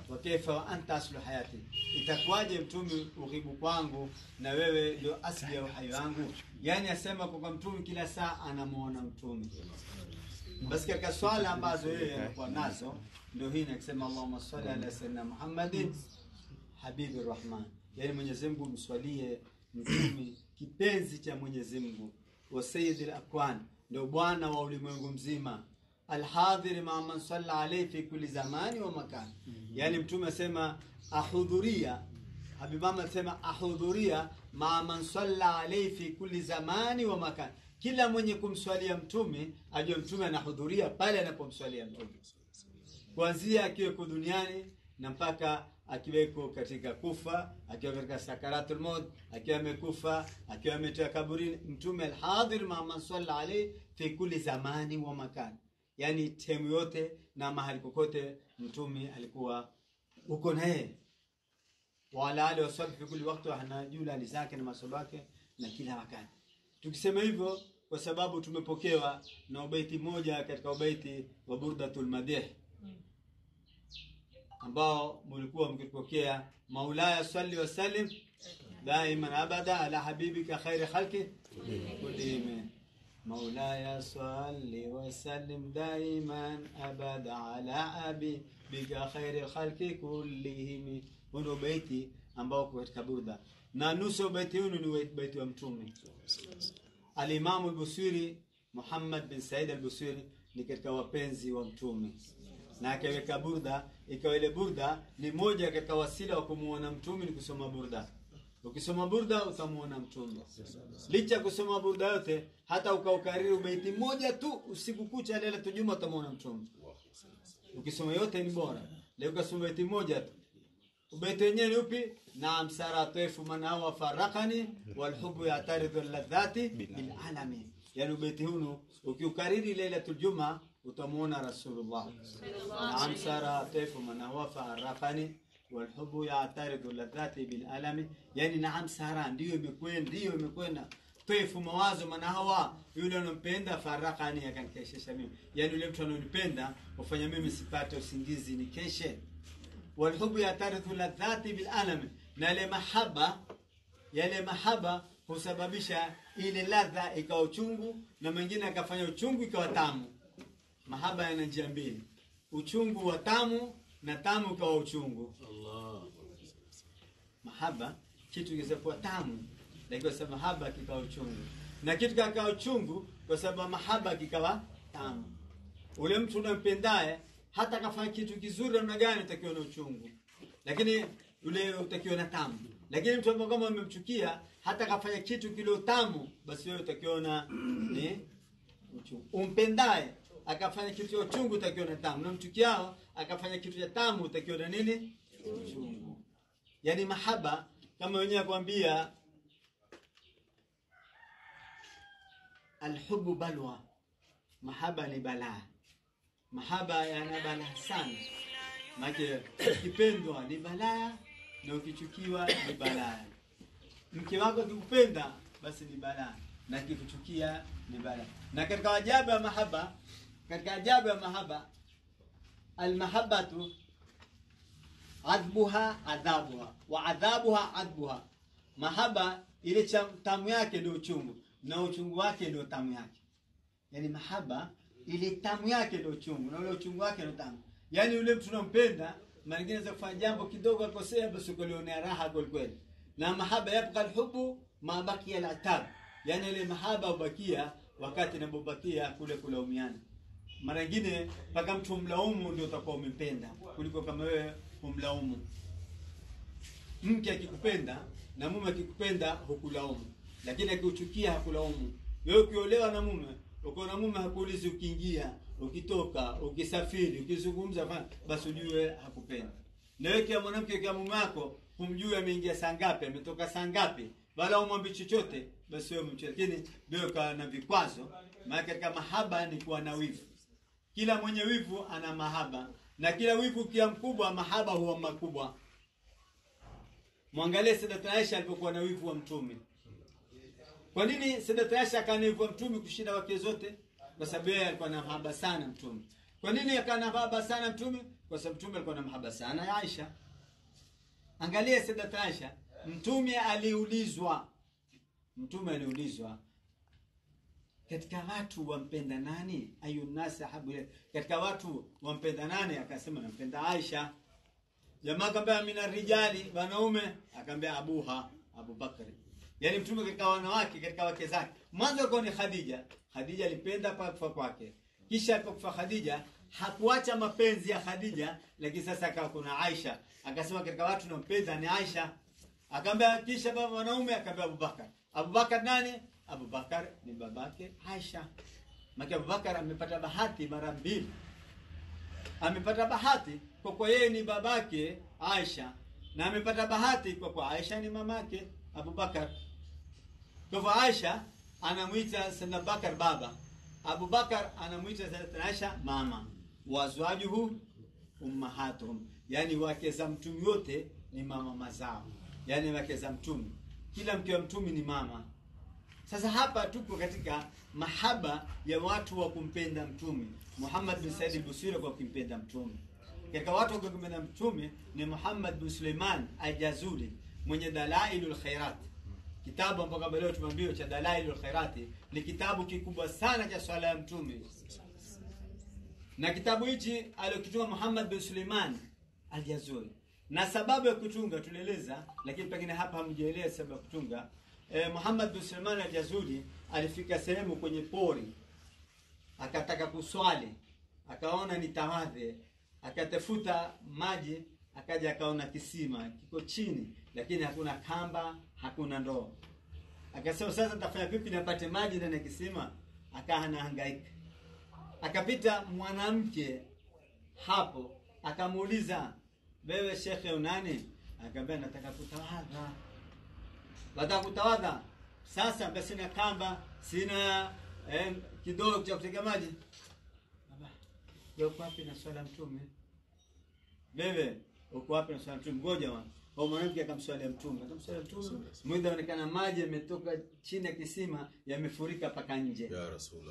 wa kaifa wa anta aslu hayati itakuwaje mtume ughibu kwangu na wewe ndio asli ya uhai wangu yani asema kwa mtume kila saa anamuona mtume basi katika swala ambazo yeye anakuwa nazo ndio hii nakisema Allahumma salli ala sayyidina Muhammadin habibi rahman yani Mwenyezi Mungu mswalie mtume kipenzi cha Mwenyezi Mungu wa sayyidil akwan ndio bwana wa ulimwengu mzima alhadhir ma man salla alayhi fi kulli zamani wa makan yani mtume asema ahudhuria Habib Muhammad asema ahudhuria ma man salla alayhi fi kulli zamani wa makan kila mwenye kumswalia mtume ajue mtume anahudhuria pale anapomswalia mtume kuanzia akiweko duniani na mpaka akiweko katika kufa akiwa katika sakaratul maut akiwa amekufa akiwa ametoka kaburini mtume alhadhir ma man salla alayhi fi kulli zamani wa makan yani temu yote na mahali kokote mtume alikuwa uko na yeye wala ali waswabi fi kulli wakati anajula hali zake na masomo yake na kila wakati tukisema hivyo kwa sababu tumepokewa na ubaiti moja katika ubaiti wa burdatul madih ambao mlikuwa mkipokea maulaya salli wasallim daiman abada ala habibika khairi khalqi kullihim مولاي صل وسلم دائما ابدا على حبيبك خير الخلق كلهم huno beiti ambao uko katika burda na nusu beiti huu ni beiti wa mtume alimamu al-Busiri Muhammad bin Said al-Busiri ni katika wapenzi wa mtume na akaweka burda ikawa ile burda ni moja katika wasila wa kumuona mtume ni kusoma burda ukisoma burda utamuona mtume licha ya kusoma burda yote hata ukaukariri ubeiti moja tu usiku kucha lele tujuma utamuona mtume ukisoma yote ni bora leo ukasoma beiti moja tu ubeiti wenyewe ni upi naam sara taifu man hawa farakani walhubu yataridhu ladhati bilalami yani ubeiti hunu ukiukariri lailatul juma utamuona rasulullah naam sara taifu man hawa farakani walhubu yataridhu ladhati bilalami yani naam sara ndiyo imekwenda ndiyo imekwenda taifu mawazo maana hawa yule anampenda farakani akanikeshesha mimi yani yule mtu anonipenda ufanya mimi sipate usingizi nikeshe walhubu yatarithu ladhati bilalami na ile mahaba yale mahaba husababisha ile ladha ikawa uchungu na mengine akafanya uchungu ikawa tamu mahaba yana njia mbili uchungu wa tamu na tamu ikawa uchungu mahaba kitu kinaweza kuwa tamu lakini kwa sababu mahaba kikawa uchungu na kitu kikawa uchungu kwa sababu mahaba kikawa tamu ule mtu unampendaye hata kafanya kitu kizuri namna gani utakiwa na uchungu lakini ule utakiwa na tamu lakini mtu ambaye kama umemchukia hata kafanya kitu kile tamu basi wewe utakiwa na ni uchungu umpendaye akafanya kitu cha uchungu utakiwa na tamu na mchukiao akafanya kitu cha tamu utakiwa na nini uchungu yani mahaba kama wenyewe kwambia alhubu balwa mahaba ni balaa mahaba yana balaa sana maana ukipendwa ni balaa na ukichukiwa ni balaa mke wako akikupenda basi ni balaa na akikuchukia ni balaa na katika ajabu ya mahaba katika ajabu ya mahaba almahabatu adbuha adhabuha wa adhabuha adbuha mahaba ile cha tamu yake ndio uchungu na uchungu wake ndio tamu yake yani mahaba ile tamu yake ndio uchungu na ule uchungu wake ndio tamu yani yule mtu unampenda mara nyingine za kufanya jambo kidogo akosea basi ukolionea raha kweli kweli na mahaba yabqa alhubu ma baqiya alatab yani ile mahaba ubakia wakati inapobakia kule kulaumiana mara nyingine mpaka mtu mlaumu ndio utakuwa umempenda kuliko kama wewe umlaumu mke akikupenda na mume akikupenda hukulaumu lakini akiuchukia hakulaumu wewe ukiolewa na mume uko na mume hakuulizi ukiingia ukitoka ukisafiri ukizungumza fana basi ujue hakupenda na wewe kia mwanamke kia mume wako humjui ameingia saa ngapi ametoka saa ngapi wala umwambi chochote basi wewe mche lakini wewe ukawa na vikwazo maana katika mahaba ni kuwa na wivu kila mwenye wivu ana mahaba na kila wivu kia mkubwa mahaba huwa makubwa mwangalie Sadat Aisha alipokuwa na wivu wa mtume kwa nini Sadat Aisha akawa na wivu wa mtume kushinda wake zote kwa sababu yeye alikuwa na mahaba sana mtume kwa nini akawa na mahaba sana mtume kwa sababu mtume alikuwa na mahaba sana ya aisha angalia sadat aisha mtume aliulizwa mtume aliulizwa katika watu wampenda nani ayunasi ahabu ilayk katika watu wampenda nani akasema nampenda aisha jamaa akaambia mina rijali wanaume akaambia abuha abubakari yaani mtume katika wanawake katika wake zake mwanzo alikuwa ni khadija khadija alipenda pa kufa kwake kisha alipokufa khadija hakuacha mapenzi ya khadija lakini sasa akawa kuna aisha akasema katika watu nampenda ni aisha akaambia kisha baba wanaume akaambia abubakar abubakar nani abubakar ni babake aisha maki abubakar amepata bahati mara mbili amepata bahati kwa kuwa yeye ni babake Aisha na amepata bahati kwa kuwa Aisha ni mamake Abubakar. Kwa hivyo Aisha anamwita Sayyidina Bakar baba, Abubakar anamwita Sayyidina Aisha mama, wazwajuhu ummahatuhum, yani wake za mtume wote ni mama mazao, yani wake za mtume, kila mke wa mtume ni mama. Sasa hapa tuko katika mahaba ya watu wa kumpenda mtume. Muhammad bin Said al-Busiri kwa kumpenda mtume. Katika watu wa kumpenda mtume ni Muhammad bin Suleiman al-Jazuli mwenye Dalailul Khairat. Kitabu ambacho leo tumeambiwa cha Dalailul Khairat ni kitabu kikubwa sana cha swala ya mtume. Na kitabu hichi aliyokitunga Muhammad bin Suleiman al-Jazuli. Na sababu ya kutunga tulieleza, lakini pengine hapa hamjaelewa sababu ya kutunga. Eh, Muhammad bin Suleiman al-Jazuli alifika sehemu kwenye pori akataka kuswali, akaona ni tawadhe, akatafuta maji, akaja akaona kisima kiko chini, lakini hakuna kamba, hakuna ndoo. Akasema sasa nitafanya vipi nipate maji ndani ya kisima? Akawa anahangaika. Akapita mwanamke hapo, akamuuliza wewe shekhe unani? Akamwambia nataka kutawadha. Nataka kutawadha. Sasa basi sina kamba, sina eh, kidoo cha kutega maji. Baba, wewe uko wapi na swala mtume? Wewe uko wapi na swala mtume? Ngoja wana. Au mwanamke akamswalia mtume. Akamswalia mtume. Mwida onekana maji yametoka chini ya kisima yamefurika paka nje. ya rasulullah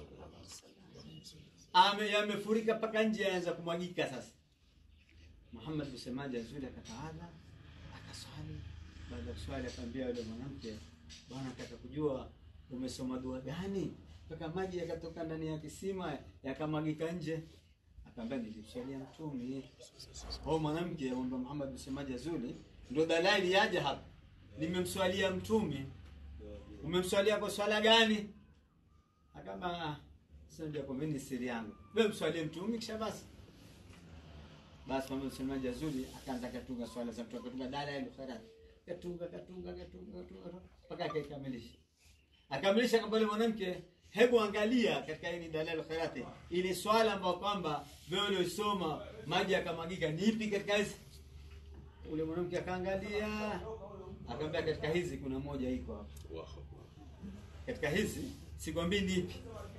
Ame yamefurika paka nje yaanza kumwagika sasa. Muhammad Busemaji azuri akatawadha akaswali. Baada ya kuswali akamwambia yule mwanamke, bwana, nataka kujua umesoma dua gani mpaka maji yakatoka ndani ya kisima yakamwagika nje. Akamwambia nilimswalia mtume. Huyo mwanamke ambaye Muhammad Busemaji azuri ndio dalili yaje hapa. Nimemswalia mtume. Umemswalia kwa swala gani? Akamba "Ah, sasa ndio kwa mimi ni siri yangu. Wewe mswalie mtume kisha basi. Basi Muhammad Busemaji azuri akaanza katunga swala za mtume katunga dala ile khairat. Katunga katunga katunga katunga mpaka akaikamilisha. Akamilisha kwamba yule mwanamke hebu angalia katika hii ni dalil khairati ile swala ambayo kwamba wewe uliosoma maji yakamwagika ni ipi katika hizi ule mwanamke akaangalia akamwambia katika hizi kuna moja iko hapa Allahu katika hizi sikwambii ni ipi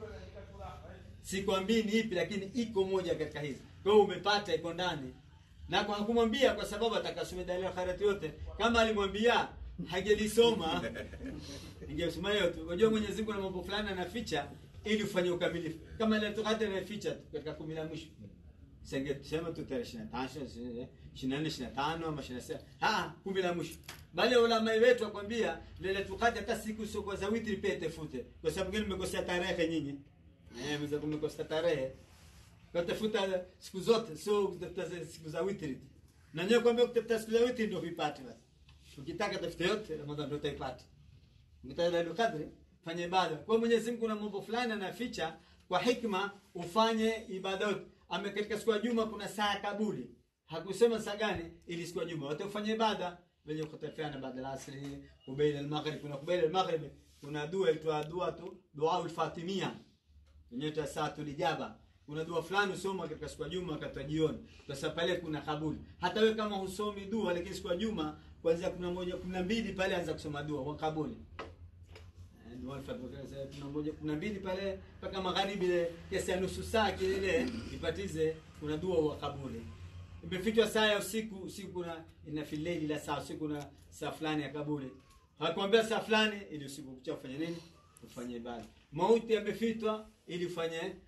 sikwambii ni ipi lakini iko moja katika hizi kwa hiyo umepata iko ndani na kwa hakumwambia kwa sababu atakasome dalil khairati yote kama alimwambia hagelisoma ingesoma yote unajua Mwenyezi Mungu na mambo fulani anaficha ili ufanye ukamilifu kama ile tukate anaficha tu katika kumi la mwisho sema tu tarehe 25 24 25 ama 26 ah kumi la mwisho bali ulama wetu wakwambia lile tukate hata siku sio kwa za witri pia tafute kwa sababu gani mmekosea tarehe nyinyi eh mzee kumekosea tarehe kwa tafuta siku zote sio kutafuta siku za witri tu. na nyewe kwambia kutafuta siku za witri ndio vipate basi ukitaka tafuta yote Ramadhani ndio utaipata Ukitaka Lailatul Qadri fanya ibada. Kwa Mwenyezi Mungu kuna mambo fulani anaficha kwa hikma ufanye ibada yote. Ame katika siku ya Juma kuna saa ya kabuli. Hakusema saa gani ili siku ya Juma wote ufanye ibada wenye kutafiana baada ya asri, kubaila al-maghrib kuna kubaila al-maghrib kuna dua itwa dua tu dua al-fatimia. Yenyewe ta saatul ijaba. Kuna dua fulani usoma katika siku ya Juma wakati wa jioni. Sasa pale kuna kabuli. Hata wewe kama husomi dua lakini siku ya Juma kuanzia 11 12 pale anza kusoma dua kwa kabuli. Eh, Dua al-Fatiha kuna moja kuna mbili pale mpaka magharibi ile kiasi ya nusu saa kile ipatize kuna dua wa kabuli. Imefichwa saa ya usiku usiku kuna ina fileli la saa usiku kuna saa fulani ya kabuli. Hakuambia saa fulani ili usiku kucha ufanye nini? Ufanye ibada. Mauti yamefichwa ili ufanye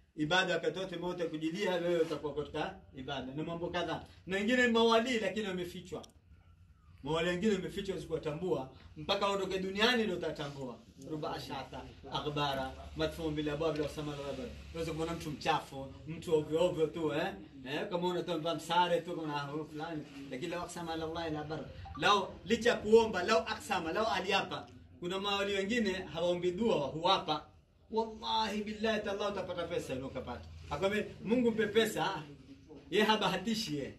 ibada wakati wote mote kujilia wewe utakuwa katika ibada na mambo kadhaa na wengine ni mawalii lakini wamefichwa mawali wengine wamefichwa usikuwatambua mpaka waondoke duniani ndio utatambua ruba ashata akhbara madfun bil abwab la sama al ghabar unaweza kumwona mtu mchafu mtu ovyo ovyo tu eh eh kama unatoa msare tu kama na fulani lakini lao aksama ala Allah la bar lao licha kuomba lao aksama lao aliapa kuna mawali wengine hawaombi dua huwapa wallahi billahi tallah utapata pesa ile ukapata akwambia Mungu mpe pesa yeye habahatishi yeye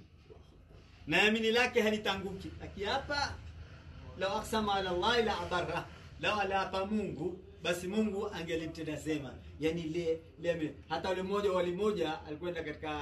na yamini lake halitanguki akiapa lau aksama ala llahi la abarra lau alaapa mungu basi mungu angelimtenda sema yani le, le hata ule mmoja wali moja alikwenda katika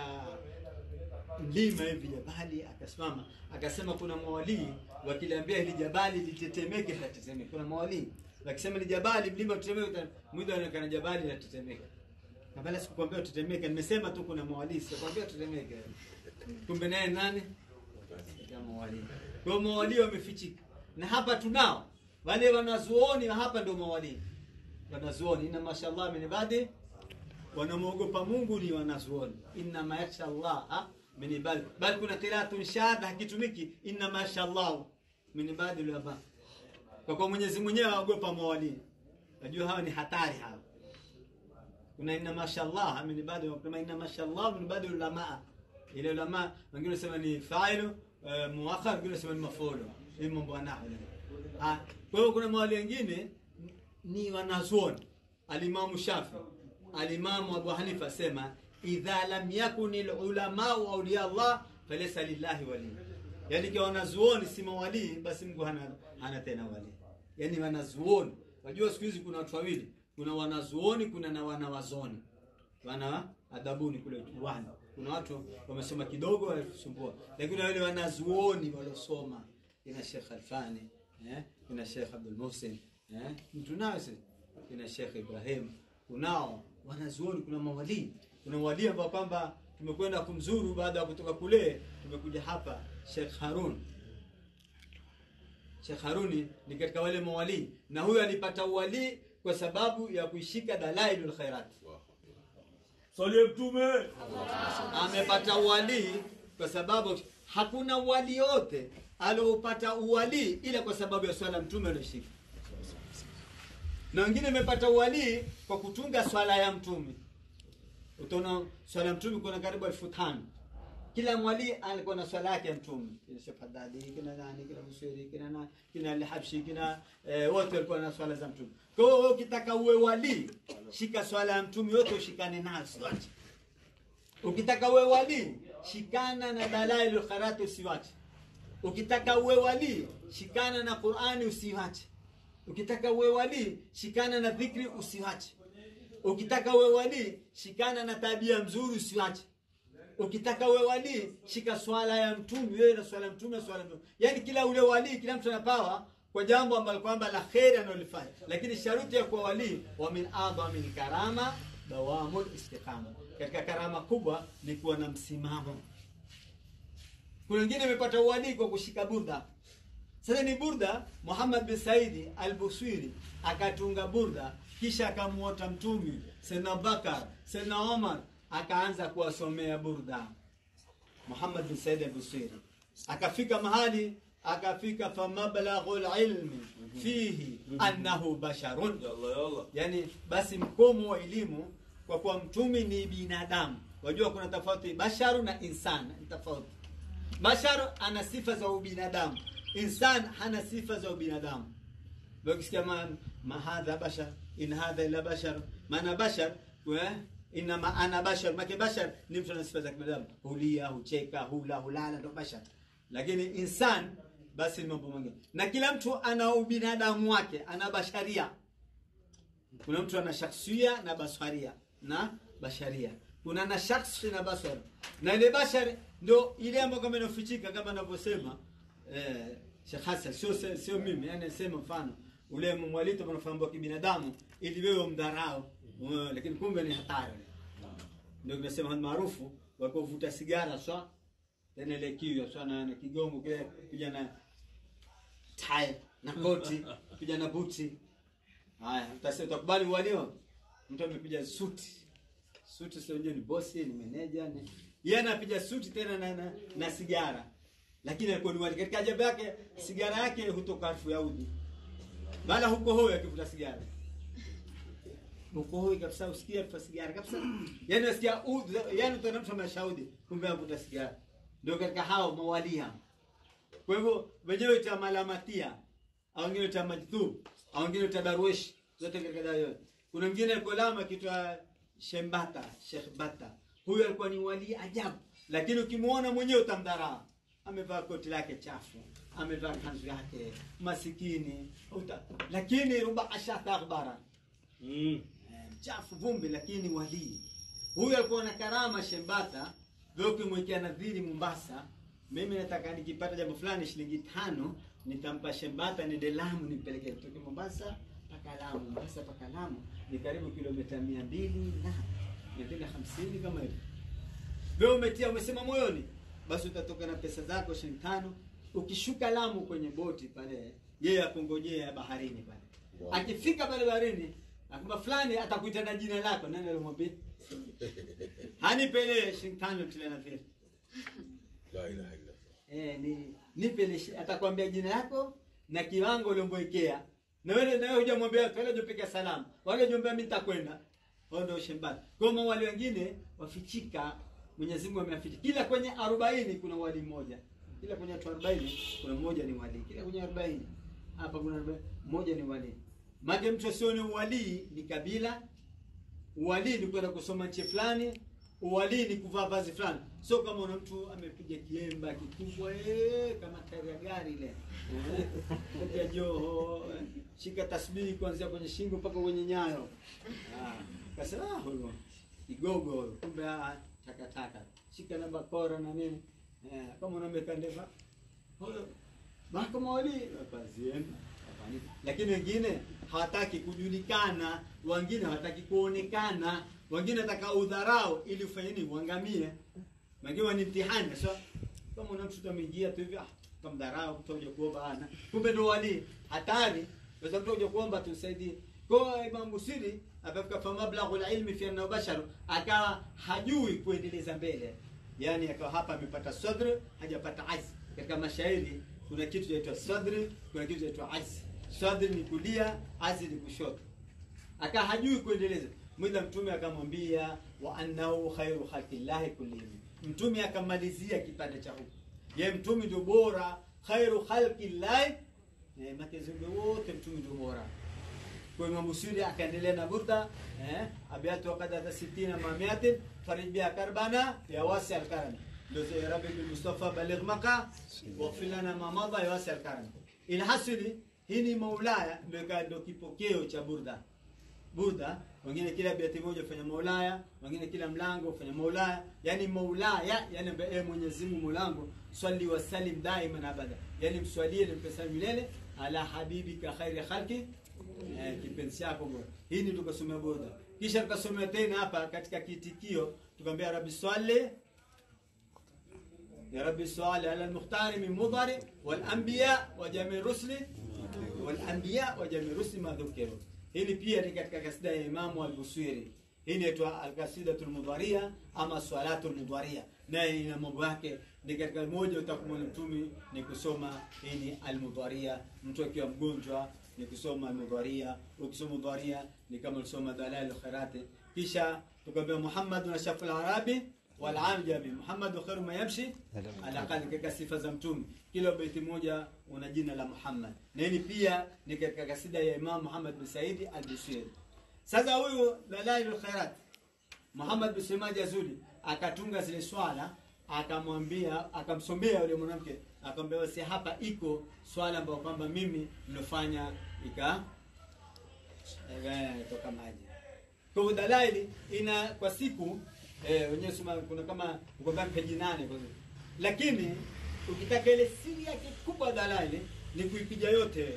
mlima hivi jabali akasimama akasema kuna mawalii wakiliambia hili jabali litetemeke litatetemeka kuna mawalii wakisema ni jabali mlima utetemeke mwili anaonekana jabali litatetemeka kabla sikukwambia utetemeke nimesema tu kuna mawalii sikukwambia utetemeke kumbe naye nani ya mawalii. Kwa hiyo mawalii wamefichika, na hapa tunao wale wanazuoni, na hapa ndio mawalii wanazuoni. Inna mashallah min ibadi, wanamwogopa Mungu ni wanazuoni. Inna ma yakhsha Allah min ibadi, bali kuna qiraatun shadha hakitumiki inna mashallah min ibadi ulama, kwa kuwa Mwenyezi mwenyewe aogopa mawalii. Najua hawa ni hatari hawa. Kuna inna mashallah min ibadi, kuna inna mashallah min ibadi ulama ile ulama wengine wanasema ni failu uh, muakhar wengine wanasema ni mafulu hii mambo ya nahwu ah kwa hiyo kuna mawali wengine ni wanazuoni alimamu shafi alimamu abu hanifa sema idha lam yakun alulama awliya allah falaysa lillahi wali yani kwa wanazuoni si mawali basi Mungu hana hana tena wali yani wanazuoni wajua siku hizi kuna watu wawili kuna wanazuoni kuna na wanawazoni wana adabuni kule uwani kuna watu wamesoma kidogo wanasumbua lakini wale wanazuoni waliosoma ina Sheikh Alfani eh ina Sheikh Abdul Muhsin eh mtu nayo sisi ina Sheikh Ibrahim kunao wanazuoni kuna mawali kuna wali ambao kwamba tumekwenda kumzuru baada ya kutoka kule tumekuja hapa Sheikh Harun Sheikh Haruni ni katika wale mawali na huyo alipata uwali kwa sababu ya kuishika dalailul khairat Salie mtume. amepata uwalii kwa sababu hakuna uwali yote aliopata uwalii ila kwa sababu ya swala mtume alioshika na wengine amepata uwalii kwa kutunga swala ya mtume utaona swala ya mtume kuna karibu elfu tano kila mwali alikuwa na swala yake ya mtume kina Sheikh Haddadi kina nani kina Busiri kina na kina Al-Habshi kina eh, wote walikuwa na swala za mtume kwa hiyo wewe ukitaka uwe wali shika swala ya mtume yote ushikane nazo zote ukitaka uwe wali shikana na dalailul khairat usiwache ukitaka uwe wali shikana na Qur'ani usiwache ukitaka uwe wali shikana na dhikri usiwache ukitaka uwe wali shikana na tabia mzuri usiwache ukitaka uwe wali shika swala ya mtume wewe na swala ya mtume swala ya mtume yani kila ule wali kila mtu anapawa kwa jambo ambalo kwamba la kheri analifanya lakini sharuti ya kuwa wali wa min adhamil karama dawamul istiqama katika karama kubwa ni kuwa na msimamo kuna wengine wamepata uwali kwa kushika burda sasa ni burda Muhammad bin Saidi al-Buswiri akatunga burda kisha akamuota mtumi Sayyidina Bakar Sayyidina Omar akaanza kuwasomea burda Muhammad bin Said al-Busiri akafika mahali akafika famablaghul ilmi fihi annahu basharun Yalla yalla. yani basi mkomo wa elimu kwa kuwa mtumi ni binadamu wajua kuna tofauti basharu na insan ni tofauti basharu ana sifa za ubinadamu insan hana sifa za ubinadamu ukisikia ma, ma hadha bashar in hadha ila bashar maana bashar wa inama ana bashar make bashar ni mtu ana sifa za kibinadamu hulia hucheka hula hulala ndo bashar lakini insan basi ni mambo mengine na kila mtu ana ubinadamu wake ana basharia kuna mtu ana shakhsia na basharia na basharia kuna na shakhsi na bashar na ile bashar ndo ile ambayo kama inafichika kama anavyosema eh, Sheikh Hassan sio sio sio mimi yani nasema mfano ule mwalito mnafahamu kibinadamu ili wewe umdharau uh, lakini kumbe ni hatari ndio tunasema maarufu walikuwa vuta sigara swa tena ile kiyo swa na, na kigongo kile kuja na tie na koti kuja na buti haya utasema utakubali walio mtu amepiga suti suti sio ni bosi ni meneja ni yeye anapiga suti tena na, na, na sigara lakini alikuwa ni wali katika ajabu yake sigara yake hutoka harufu ya udi bala huko hoyo akivuta sigara huko hoyo kabisa usikia harufu ya sigara kabisa yani unasikia udi yani utaona mtu ameshaudi kumbe anavuta sigara ndio katika hao mawali hao kwa hivyo wenyewe cha malamatia au wengine cha majdhub au wengine cha darwish zote katika dawa yote kuna mwingine alikuwa lama kitwa Shembata Sheikh Bata huyu alikuwa ni wali ajabu lakini ukimwona mwenyewe utamdharau amevaa koti lake chafu amevaa kanzu yake masikini uta, lakini ruba ashata akhbara mm. Eh, mchafu vumbi lakini walii huyu alikuwa na karama shembata vyo ukimwekea nadhiri mombasa mimi nataka nikipata jambo fulani shilingi tano nitampa shembata niende lamu nimpeleke kutoka mombasa mpaka lamu mombasa mpaka lamu ni karibu kilomita mia mbili na mia mbili na hamsini kama hivyo wewe umetia umesema moyoni basi utatoka na pesa zako shilingi tano ukishuka lamu kwenye boti pale yeye akungojea baharini pale Wow. akifika pale baharini akwamba fulani atakuita na jina lako nani alimwambia hanipele shilingi tano tile na vile La ilaha illa eh ni nipele shi- atakwambia jina lako na kiwango uliomwekea na wewe na wewe hujamwambia watu wale hujapika salamu wale hujamwambia mimi nitakwenda wao ndio shembata kwa hiyo wale wengine wafichika Mwenyezi Mungu ameaficha kila kwenye 40 kuna wali mmoja kila kwenye watu 40 kuna mmoja ni wali kila kwenye 40 hapa kuna 40 mmoja ni wali maana mtu asione uwalii ni kabila uwalii ni kwenda kusoma nchi fulani uwalii ni kuvaa vazi fulani sio kama una mtu amepiga kiemba kikubwa eh, kama tairi ya gari ile Eh, piga joho eh, shika tasbihi kuanzia kwenye shingo mpaka kwenye nyayo Ah, kasema ah, huyo kigogo huyo kumbe ah, takataka shika na bakora na nini eh, kama unameka ndeva huyo mahakama wali wapazieni lakini wengine hawataki kujulikana wengine hawataki kuonekana wengine wataka udharau ili ufanye nini uangamie wengine ni mtihani so kama una mtu ameingia tu hivi ah kamdharau mtu uje kuomba ana kumbe ndo wali hatari sasa mtu uje kuomba tusaidie kwa Imam Busiri akafika fa mablaghul ilmi fi annahu bashar akawa hajui kuendeleza mbele yani akawa hapa amepata sadr hajapata azm katika mashairi kuna kitu chaitwa sadri kuna kitu chaitwa azm sadri ni kulia azm ni kushoto aka hajui kuendeleza mwida mtume akamwambia wa annahu khairu khalqillahi kullihim mtume akamalizia kipande cha huku ye mtume ndio bora khairu khalqillahi eh, matezembe wote mtume ndio bora kwa Imam Busiri akaendelea na burda eh abiatu waqad hata 60 ma miatin farij biha karbana ya wasi al-karam ndio ya rabbi bil mustafa baligh maqa waghfir lana ma madha ya wasi al-karam ilhasili hii ni maulaya ndio ka- ndio kipokeo cha burda burda wengine kila biati moja ufanya maulaya wengine kila mlango ufanya maulaya yani maulaya yani ambaye e Mwenyezi Mungu mlango swali wa salim daima abada yani mswalie na mpesa milele ala habibika khairi khalqi eh, kipenzi chako bora. Hii ni tukasomea boda, kisha tukasomea tena hapa katika kitikio tukamwambia rabbi swali ya rabbi swali ala al-mukhtari min mudhari wal anbiya wa jami rusli wal anbiya wa jami rusli ma dhukiru. Hili pia ni katika kasida ya Imamu al-Busiri. Hii inaitwa al-qasidatul mudharia ama swalatul mudharia, naye ina mambo yake. Ni katika moja utakumwona mtumi ni kusoma hii ni al-mudharia, mtu akiwa mgonjwa ni kusoma al-mudharia. Ukisoma mudharia ni kama ulisoma dalal khairati. Kisha tukamwambia Muhammad na shaful arabi wal ajami. Muhammad khairu ma yamshi ala qalbi, katika sifa za mtume. Kila baiti moja una jina la Muhammad, na hili pia ni katika kasida ya Imam Muhammad bin Saidi al-Busiri. Sasa huyu Dalailul Khairat Muhammad bin Semaji Azuli akatunga zile swala akamwambia akamsomea yule mwanamke akamwambia basi hapa iko swala ambayo kwamba mimi nilofanya ika eh, toka maji kwa hivyo dalaili ina kwa siku eh, wenyewe sema kuna kama ukwambia peji nane kwa siku. lakini ukitaka ile siri yake kubwa dalaili ni kuipiga yote wewe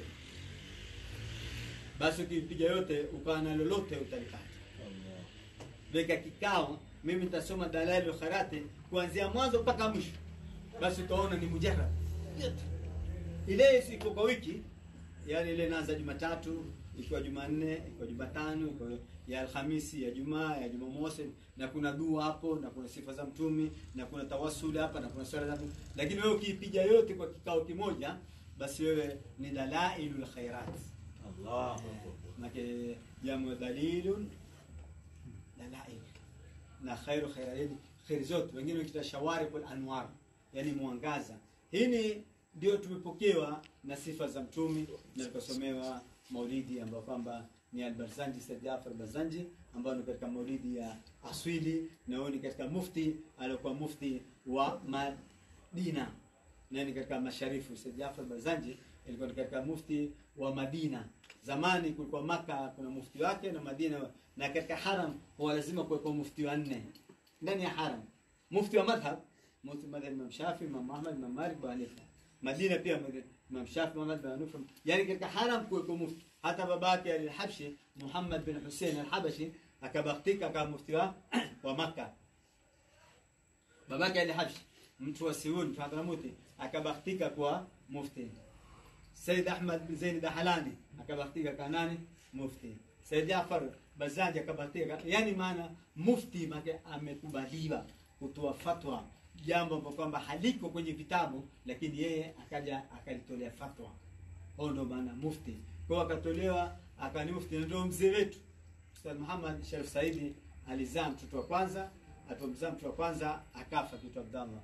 basi ukipiga yote ukawa na lolote utalipata weka kikao mimi nitasoma dalali kharati kuanzia mwanzo mpaka mwisho basi utaona ni mujarrad yote ile iko kwa wiki yani ile inaanza jumatatu ikiwa Jumanne, ikiwa Jumatano, ikiwa ya Alhamisi, ya Jumaa, ya Jumamosi, na kuna dua hapo, na kuna sifa za mtumi, na kuna tawassul hapa, na kuna swala za mtume. Lakini wewe ukiipiga yote kwa kikao kimoja, basi wewe ni dalailul khairat. Allah. Make jamu dalilun dalail na khairu khairati khairi zote, wengine wakita shawarikul anwar, yani mwangaza. Hii ni ndio tumepokewa na sifa za mtumi na tukasomewa maulidi ambayo kwamba ni Al-Barzanji Said Jafar Barzanji ambao ni katika maulidi ya aswili na huyo ni katika mufti aliokuwa mufti wa Madina na ni katika masharifu Said Jafar Barzanji ilikuwa ni katika mufti wa Madina. Zamani kulikuwa Maka kuna mufti wake na Madina, na katika haram huwa lazima kuwepo mufti wa nne ndani ya haram, mufti wa madhhab, mufti wa madhhab Imam Shafi, Imam Ahmad, Imam Malik, Abu Hanifa. Madina pia Imam Shafi, Imam Ahmad, Abu Hanifa. Yani katika haram kuwepo mufti. Hata babake al-Habshi Muhammad bin Hussein al-Habashi akabahatika kama mufti wa wa Makka. Babake al-Habshi mtu wa Siuni mtu wa Hadramuti akabahatika kwa mufti. Said Ahmad bin Zain Dahalani akabahatika kwa nani? Mufti. Said Jafar Bazaji akabahatika, yani maana mufti make amekubaliwa kutoa fatwa jambo ambalo kwamba haliko kwenye vitabu, lakini yeye akaja akalitolea fatwa. Huo ndio maana mufti. Kwa hiyo akatolewa akani mufti, na ndio mzee wetu Ustadh Muhammad Sharif Saidi alizaa mtoto wa kwanza, alipomzaa mtoto wa kwanza akafa kitu Abdallah.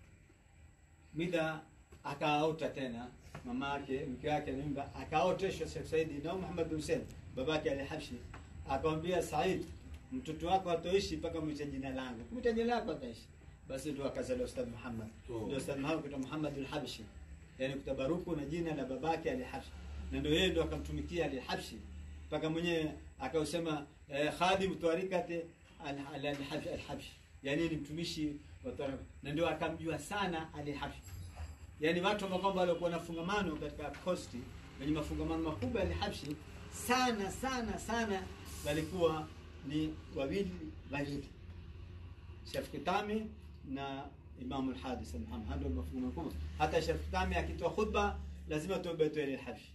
Mida akaota tena mama yake mke wake mimba akaoteshwa Sheikh Saidi na Muhammad bin Hussein babake al-Habshi akamwambia Said, mtoto wako hatoishi mpaka mwite jina langu. Mwite jina lako ataishi. Basi ndio akazaliwa Ustadh Muhammad. Oh. Ndio Ustadh Muhammad kuitwa Muhammad al-Habshi. Yaani kutabaruku na jina la babake al-Habshi. Na ndio yeye ndio akamtumikia al-Habshi. Mpaka mwenyewe akausema eh, khadim twarikati al- al-Habshi al-Habshi. Yaani ni mtumishi wa twarika. Na ndio akamjua sana al-Habshi. Yaani watu ambao kwamba walikuwa na fungamano katika kosti wenye mafungamano makubwa ya Habshi sana sana sana walikuwa ni wawili wawili, Shafii Kitami na Imamu al-Hadis Muhammad, ndio mafungamano makubwa. Hata Shafii Kitami akitoa khutba lazima tuombe tu ile Habshi,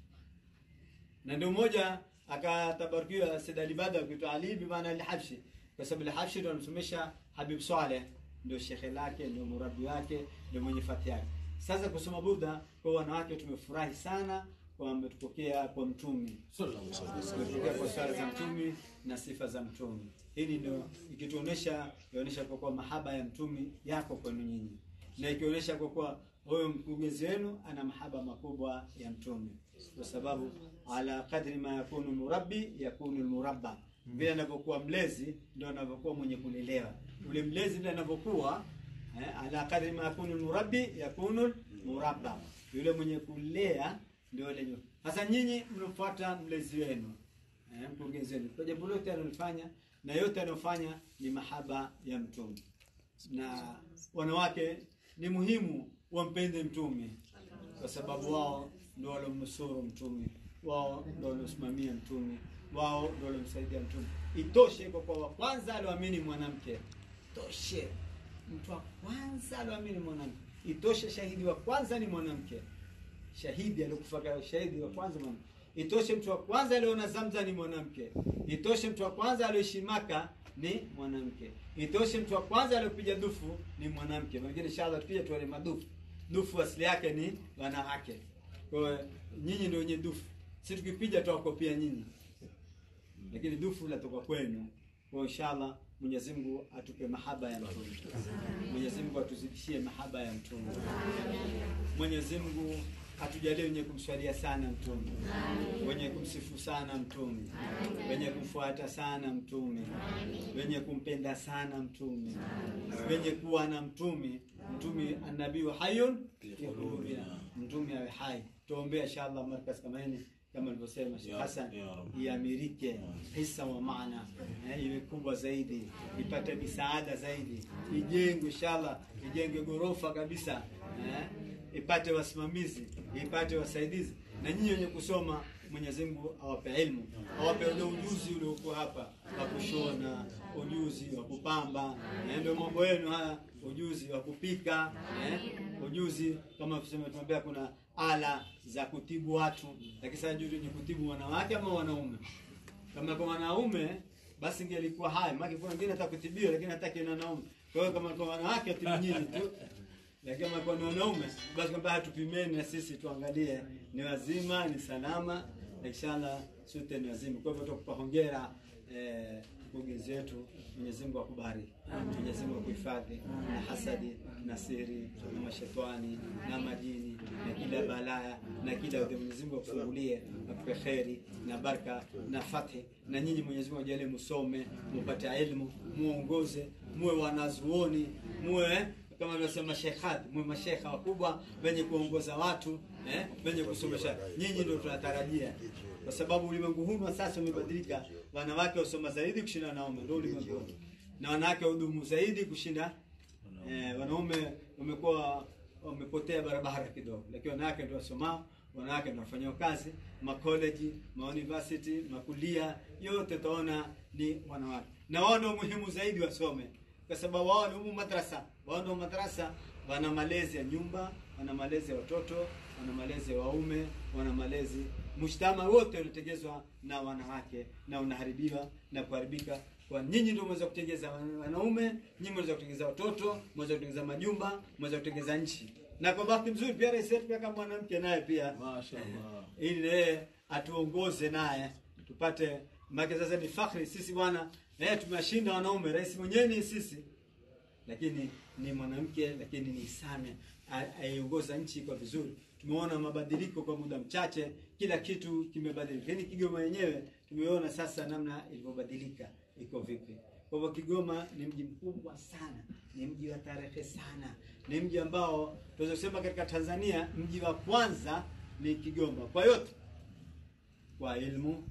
na ndio mmoja akatabarikiwa Said Ali Bada akiitwa Ali bi maana al-Habshi, kwa sababu al-Habshi ndio anamsomesha Habib Saleh, ndio shekhe lake, ndio murabi wake, ndio mwenye fati yake. Sasa kusoma Buddha kwa wanawake tumefurahi sana kwamba tupokea kwa mtumi tumepokea kwa swala za mtumi na sifa za mtumi. Hili ndio ikituonesha ionyesha kwa kuwa mahaba ya mtumi yako kwenu nyinyi, na ikionyesha kwa kuwa huyo mkurugenzi wenu ana mahaba makubwa ya mtumi, kwa sababu ala kadri ma yakunu murabbi yakunu almurabba, vile anavyokuwa mlezi ndio anavyokuwa mwenye kulelewa. Ule mlezi ndio anavyokuwa eh, ala kadri ma yakunu almurabbi yakunu almurabba, yule mwenye kulea ndio yule nyo. Sasa nyinyi mnafuata mlezi wenu eh, mkurugenzi wenu kwa jambo lote analofanya na yote anayofanya ni mahaba ya mtume, na wanawake ni muhimu wampende mtume kwa sababu wao ndio walomnusuru mtume, wao ndio waliosimamia mtume, wao ndio waliomsaidia mtume. Itoshe kwa kwa wa kwanza alioamini mwanamke, toshe mtu wa kwanza alioamini mwanamke, itoshe shahidi wa kwanza ni mwanamke shahidi aliokufa kwa shahidi wa kwanza mwanamke. Itoshe mtu wa kwanza aliona Zamza ni mwanamke. Itoshe mtu wa kwanza alioishi Maka ni mwanamke. Itoshe mtu wa kwanza aliopiga dufu ni mwanamke. Wengine inshallah pia tuone madufu. Dufu asili yake ni wanawake. Kwa hiyo nyinyi ndio wenye dufu. Sisi tukipiga tuwakopia nyinyi. Lakini dufu latoka kwenu. Kwa hiyo inshallah Mwenyezi Mungu atupe mahaba ya mtume. Mwenyezi Mungu atuzidishie mahaba ya mtume. Mwenyezi Mungu atujalie wenye kumswalia sana mtume, wenye kumsifu sana mtume, wenye kumfuata sana mtume, wenye kumpenda sana mtume, wenye kuwa na mtume. Mtume anabii hayun fi qulubina, mtume awe hai. Tuombea inshallah markaz kama hili kama alivyosema Sheikh Hassan iamirike hisa wa maana eh, iwe kubwa zaidi, ipate misaada zaidi, ijengwe inshallah, ijenge gorofa kabisa eh, ipate wasimamizi, ipate wasaidizi, na nyinyi wenye kusoma Mwenyezi Mungu awape ilmu, awape ule ujuzi uliokuwa hapa wa kushona, ujuzi wa kupamba, eh, ndio mambo yenu haya, ujuzi wa kupika, eh, ujuzi kama kusema tunaambia kuna ala za kutibu watu, lakini sasa juu ni kutibu wanawake ama wanaume. Kama kwa wanaume basi ingelikuwa haya, maana kuna wengine hata kutibiwa lakini hataki na wanaume. Kwa hiyo kama kwa wanawake atibu nyinyi tu, lakini kama kwa ni wanaume basi kwamba hatupimeni na sisi tuangalie ni wazima, ni salama, na inshallah sote ni wazima. Kwa hivyo tukupa hongera eh, mkurugenzi wetu, Mwenyezi Mungu akubariki, Mwenyezi Mungu akuhifadhi na hasadi na siri na mashetani na majini na kila balaya na kila yote. Mwenyezi Mungu akufungulie, akupe kheri na baraka na fathi, na nyinyi Mwenyezi Mungu ajalie musome, mupate elimu, muongoze, muwe wanazuoni, muwe kama alivyosema Sheikh Hadi, muwe mashekha wakubwa wenye kuongoza watu eh, wenye kusomesha. Nyinyi ndio tunatarajia kwa sababu ulimwengu huu wa sasa umebadilika. Wanawake wasoma zaidi kushinda wanaume, ndio ulimwengu huu. na wanawake wadumu zaidi kushinda eh, wanaume. Wamekuwa wamepotea barabara kidogo, lakini wanawake ndio wasomao, wanawake ndio wafanyao kazi makoleji, mauniversity, makulia yote, utaona ni wanawake, na wao ndio muhimu zaidi wasome, kwa sababu wao ni umu madrasa, wao ndio madrasa, wana malezi ya nyumba, wana malezi ya watoto, wana malezi ya waume, wana malezi mshtama wote unategezwa na wanawake na unaharibiwa na kuharibika kwa nyinyi ndio mweza kutengeza wanaume, nyinyi mweza kutengeza watoto, mweza kutengeza majumba, mweza kutengeza nchi. Na kwa bahati nzuri pia rais wetu pia kama mwanamke naye pia Mashaallah. ili yeye atuongoze naye tupate make. Sasa ni fakhri sisi bwana, eh, tumewashinda wanaume. Rais mwenyewe ni sisi, lakini ni mwanamke, lakini ni Samia a- aiongoza nchi kwa vizuri. Tumeona mabadiliko kwa muda mchache, kila kitu kimebadilika. Lakini Kigoma yenyewe tumeona sasa namna ilivyobadilika, iko vipi. Kwa hivyo Kigoma ni mji mkubwa sana, ni mji wa tarehe sana, ni mji ambao tunaweza kusema katika Tanzania mji wa kwanza ni Kigoma kwa yote, kwa elimu,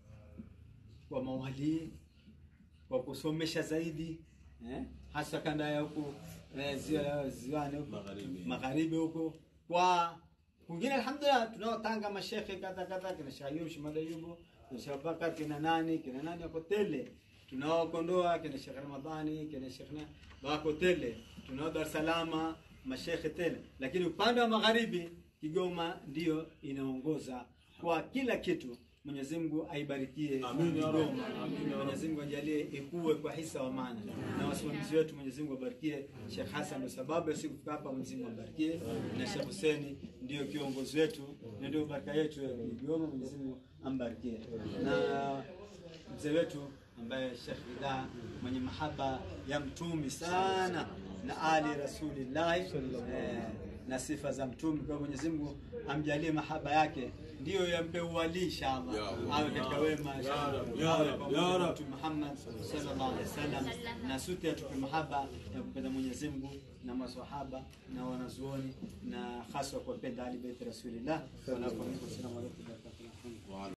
kwa mawalii, kwa kusomesha zaidi eh? hasa kanda ya huku eh, ziwa, ziwani huku Magharibi. magharibi huku kwa kwingine, alhamdulillah tunao Tanga mashekhe kadha kadha, kina Sheikh Ayub Shumad Ayubu, kina Sheikh Bakar, kina nani kina nani wako tele, tunao Kondoa, kina Sheikh Ramadhani, kina Sheikh na wako tele, tunao Dar es Salaam mashekhe tele, lakini upande wa magharibi Kigoma ndiyo inaongoza kwa kila kitu. Mwenyezi Mungu aibarikie Amin ya Rabb. Kigoma. Mwenyezi Mungu ajalie ikue kwa hisa wa maana, na wasimamizi wetu Mwenyezi Mungu abarikie. Sheikh Hassan ndio sababu ya siku kufika hapa, Mwenyezi Mungu abarikie, na Sheikh Hussein ndio kiongozi wetu na ndio baraka yetu ya Kigoma. Mwenyezi Mungu ambarikie na mzee wetu ambaye Sheikh Ridha mwenye mahaba ya mtumi sana na ali Rasulillah eh, na sifa za mtume. Kwa hiyo Mwenyezi Mungu amjalie mahaba yake ndiyo yampe uwali inshallah, Ya Allah. awe katika wema Rab, ya awe Rab, pamoja ya na Rab. Mtume Muhammad sallallahu alaihi wasallam, na sote atupe mahaba ya kupenda Mwenyezi Mungu na maswahaba na wanazuoni na hasa kuwapenda Ali Bait Rasulillah. Wa salamu alaykum wa rahmatullahi wa barakatuh.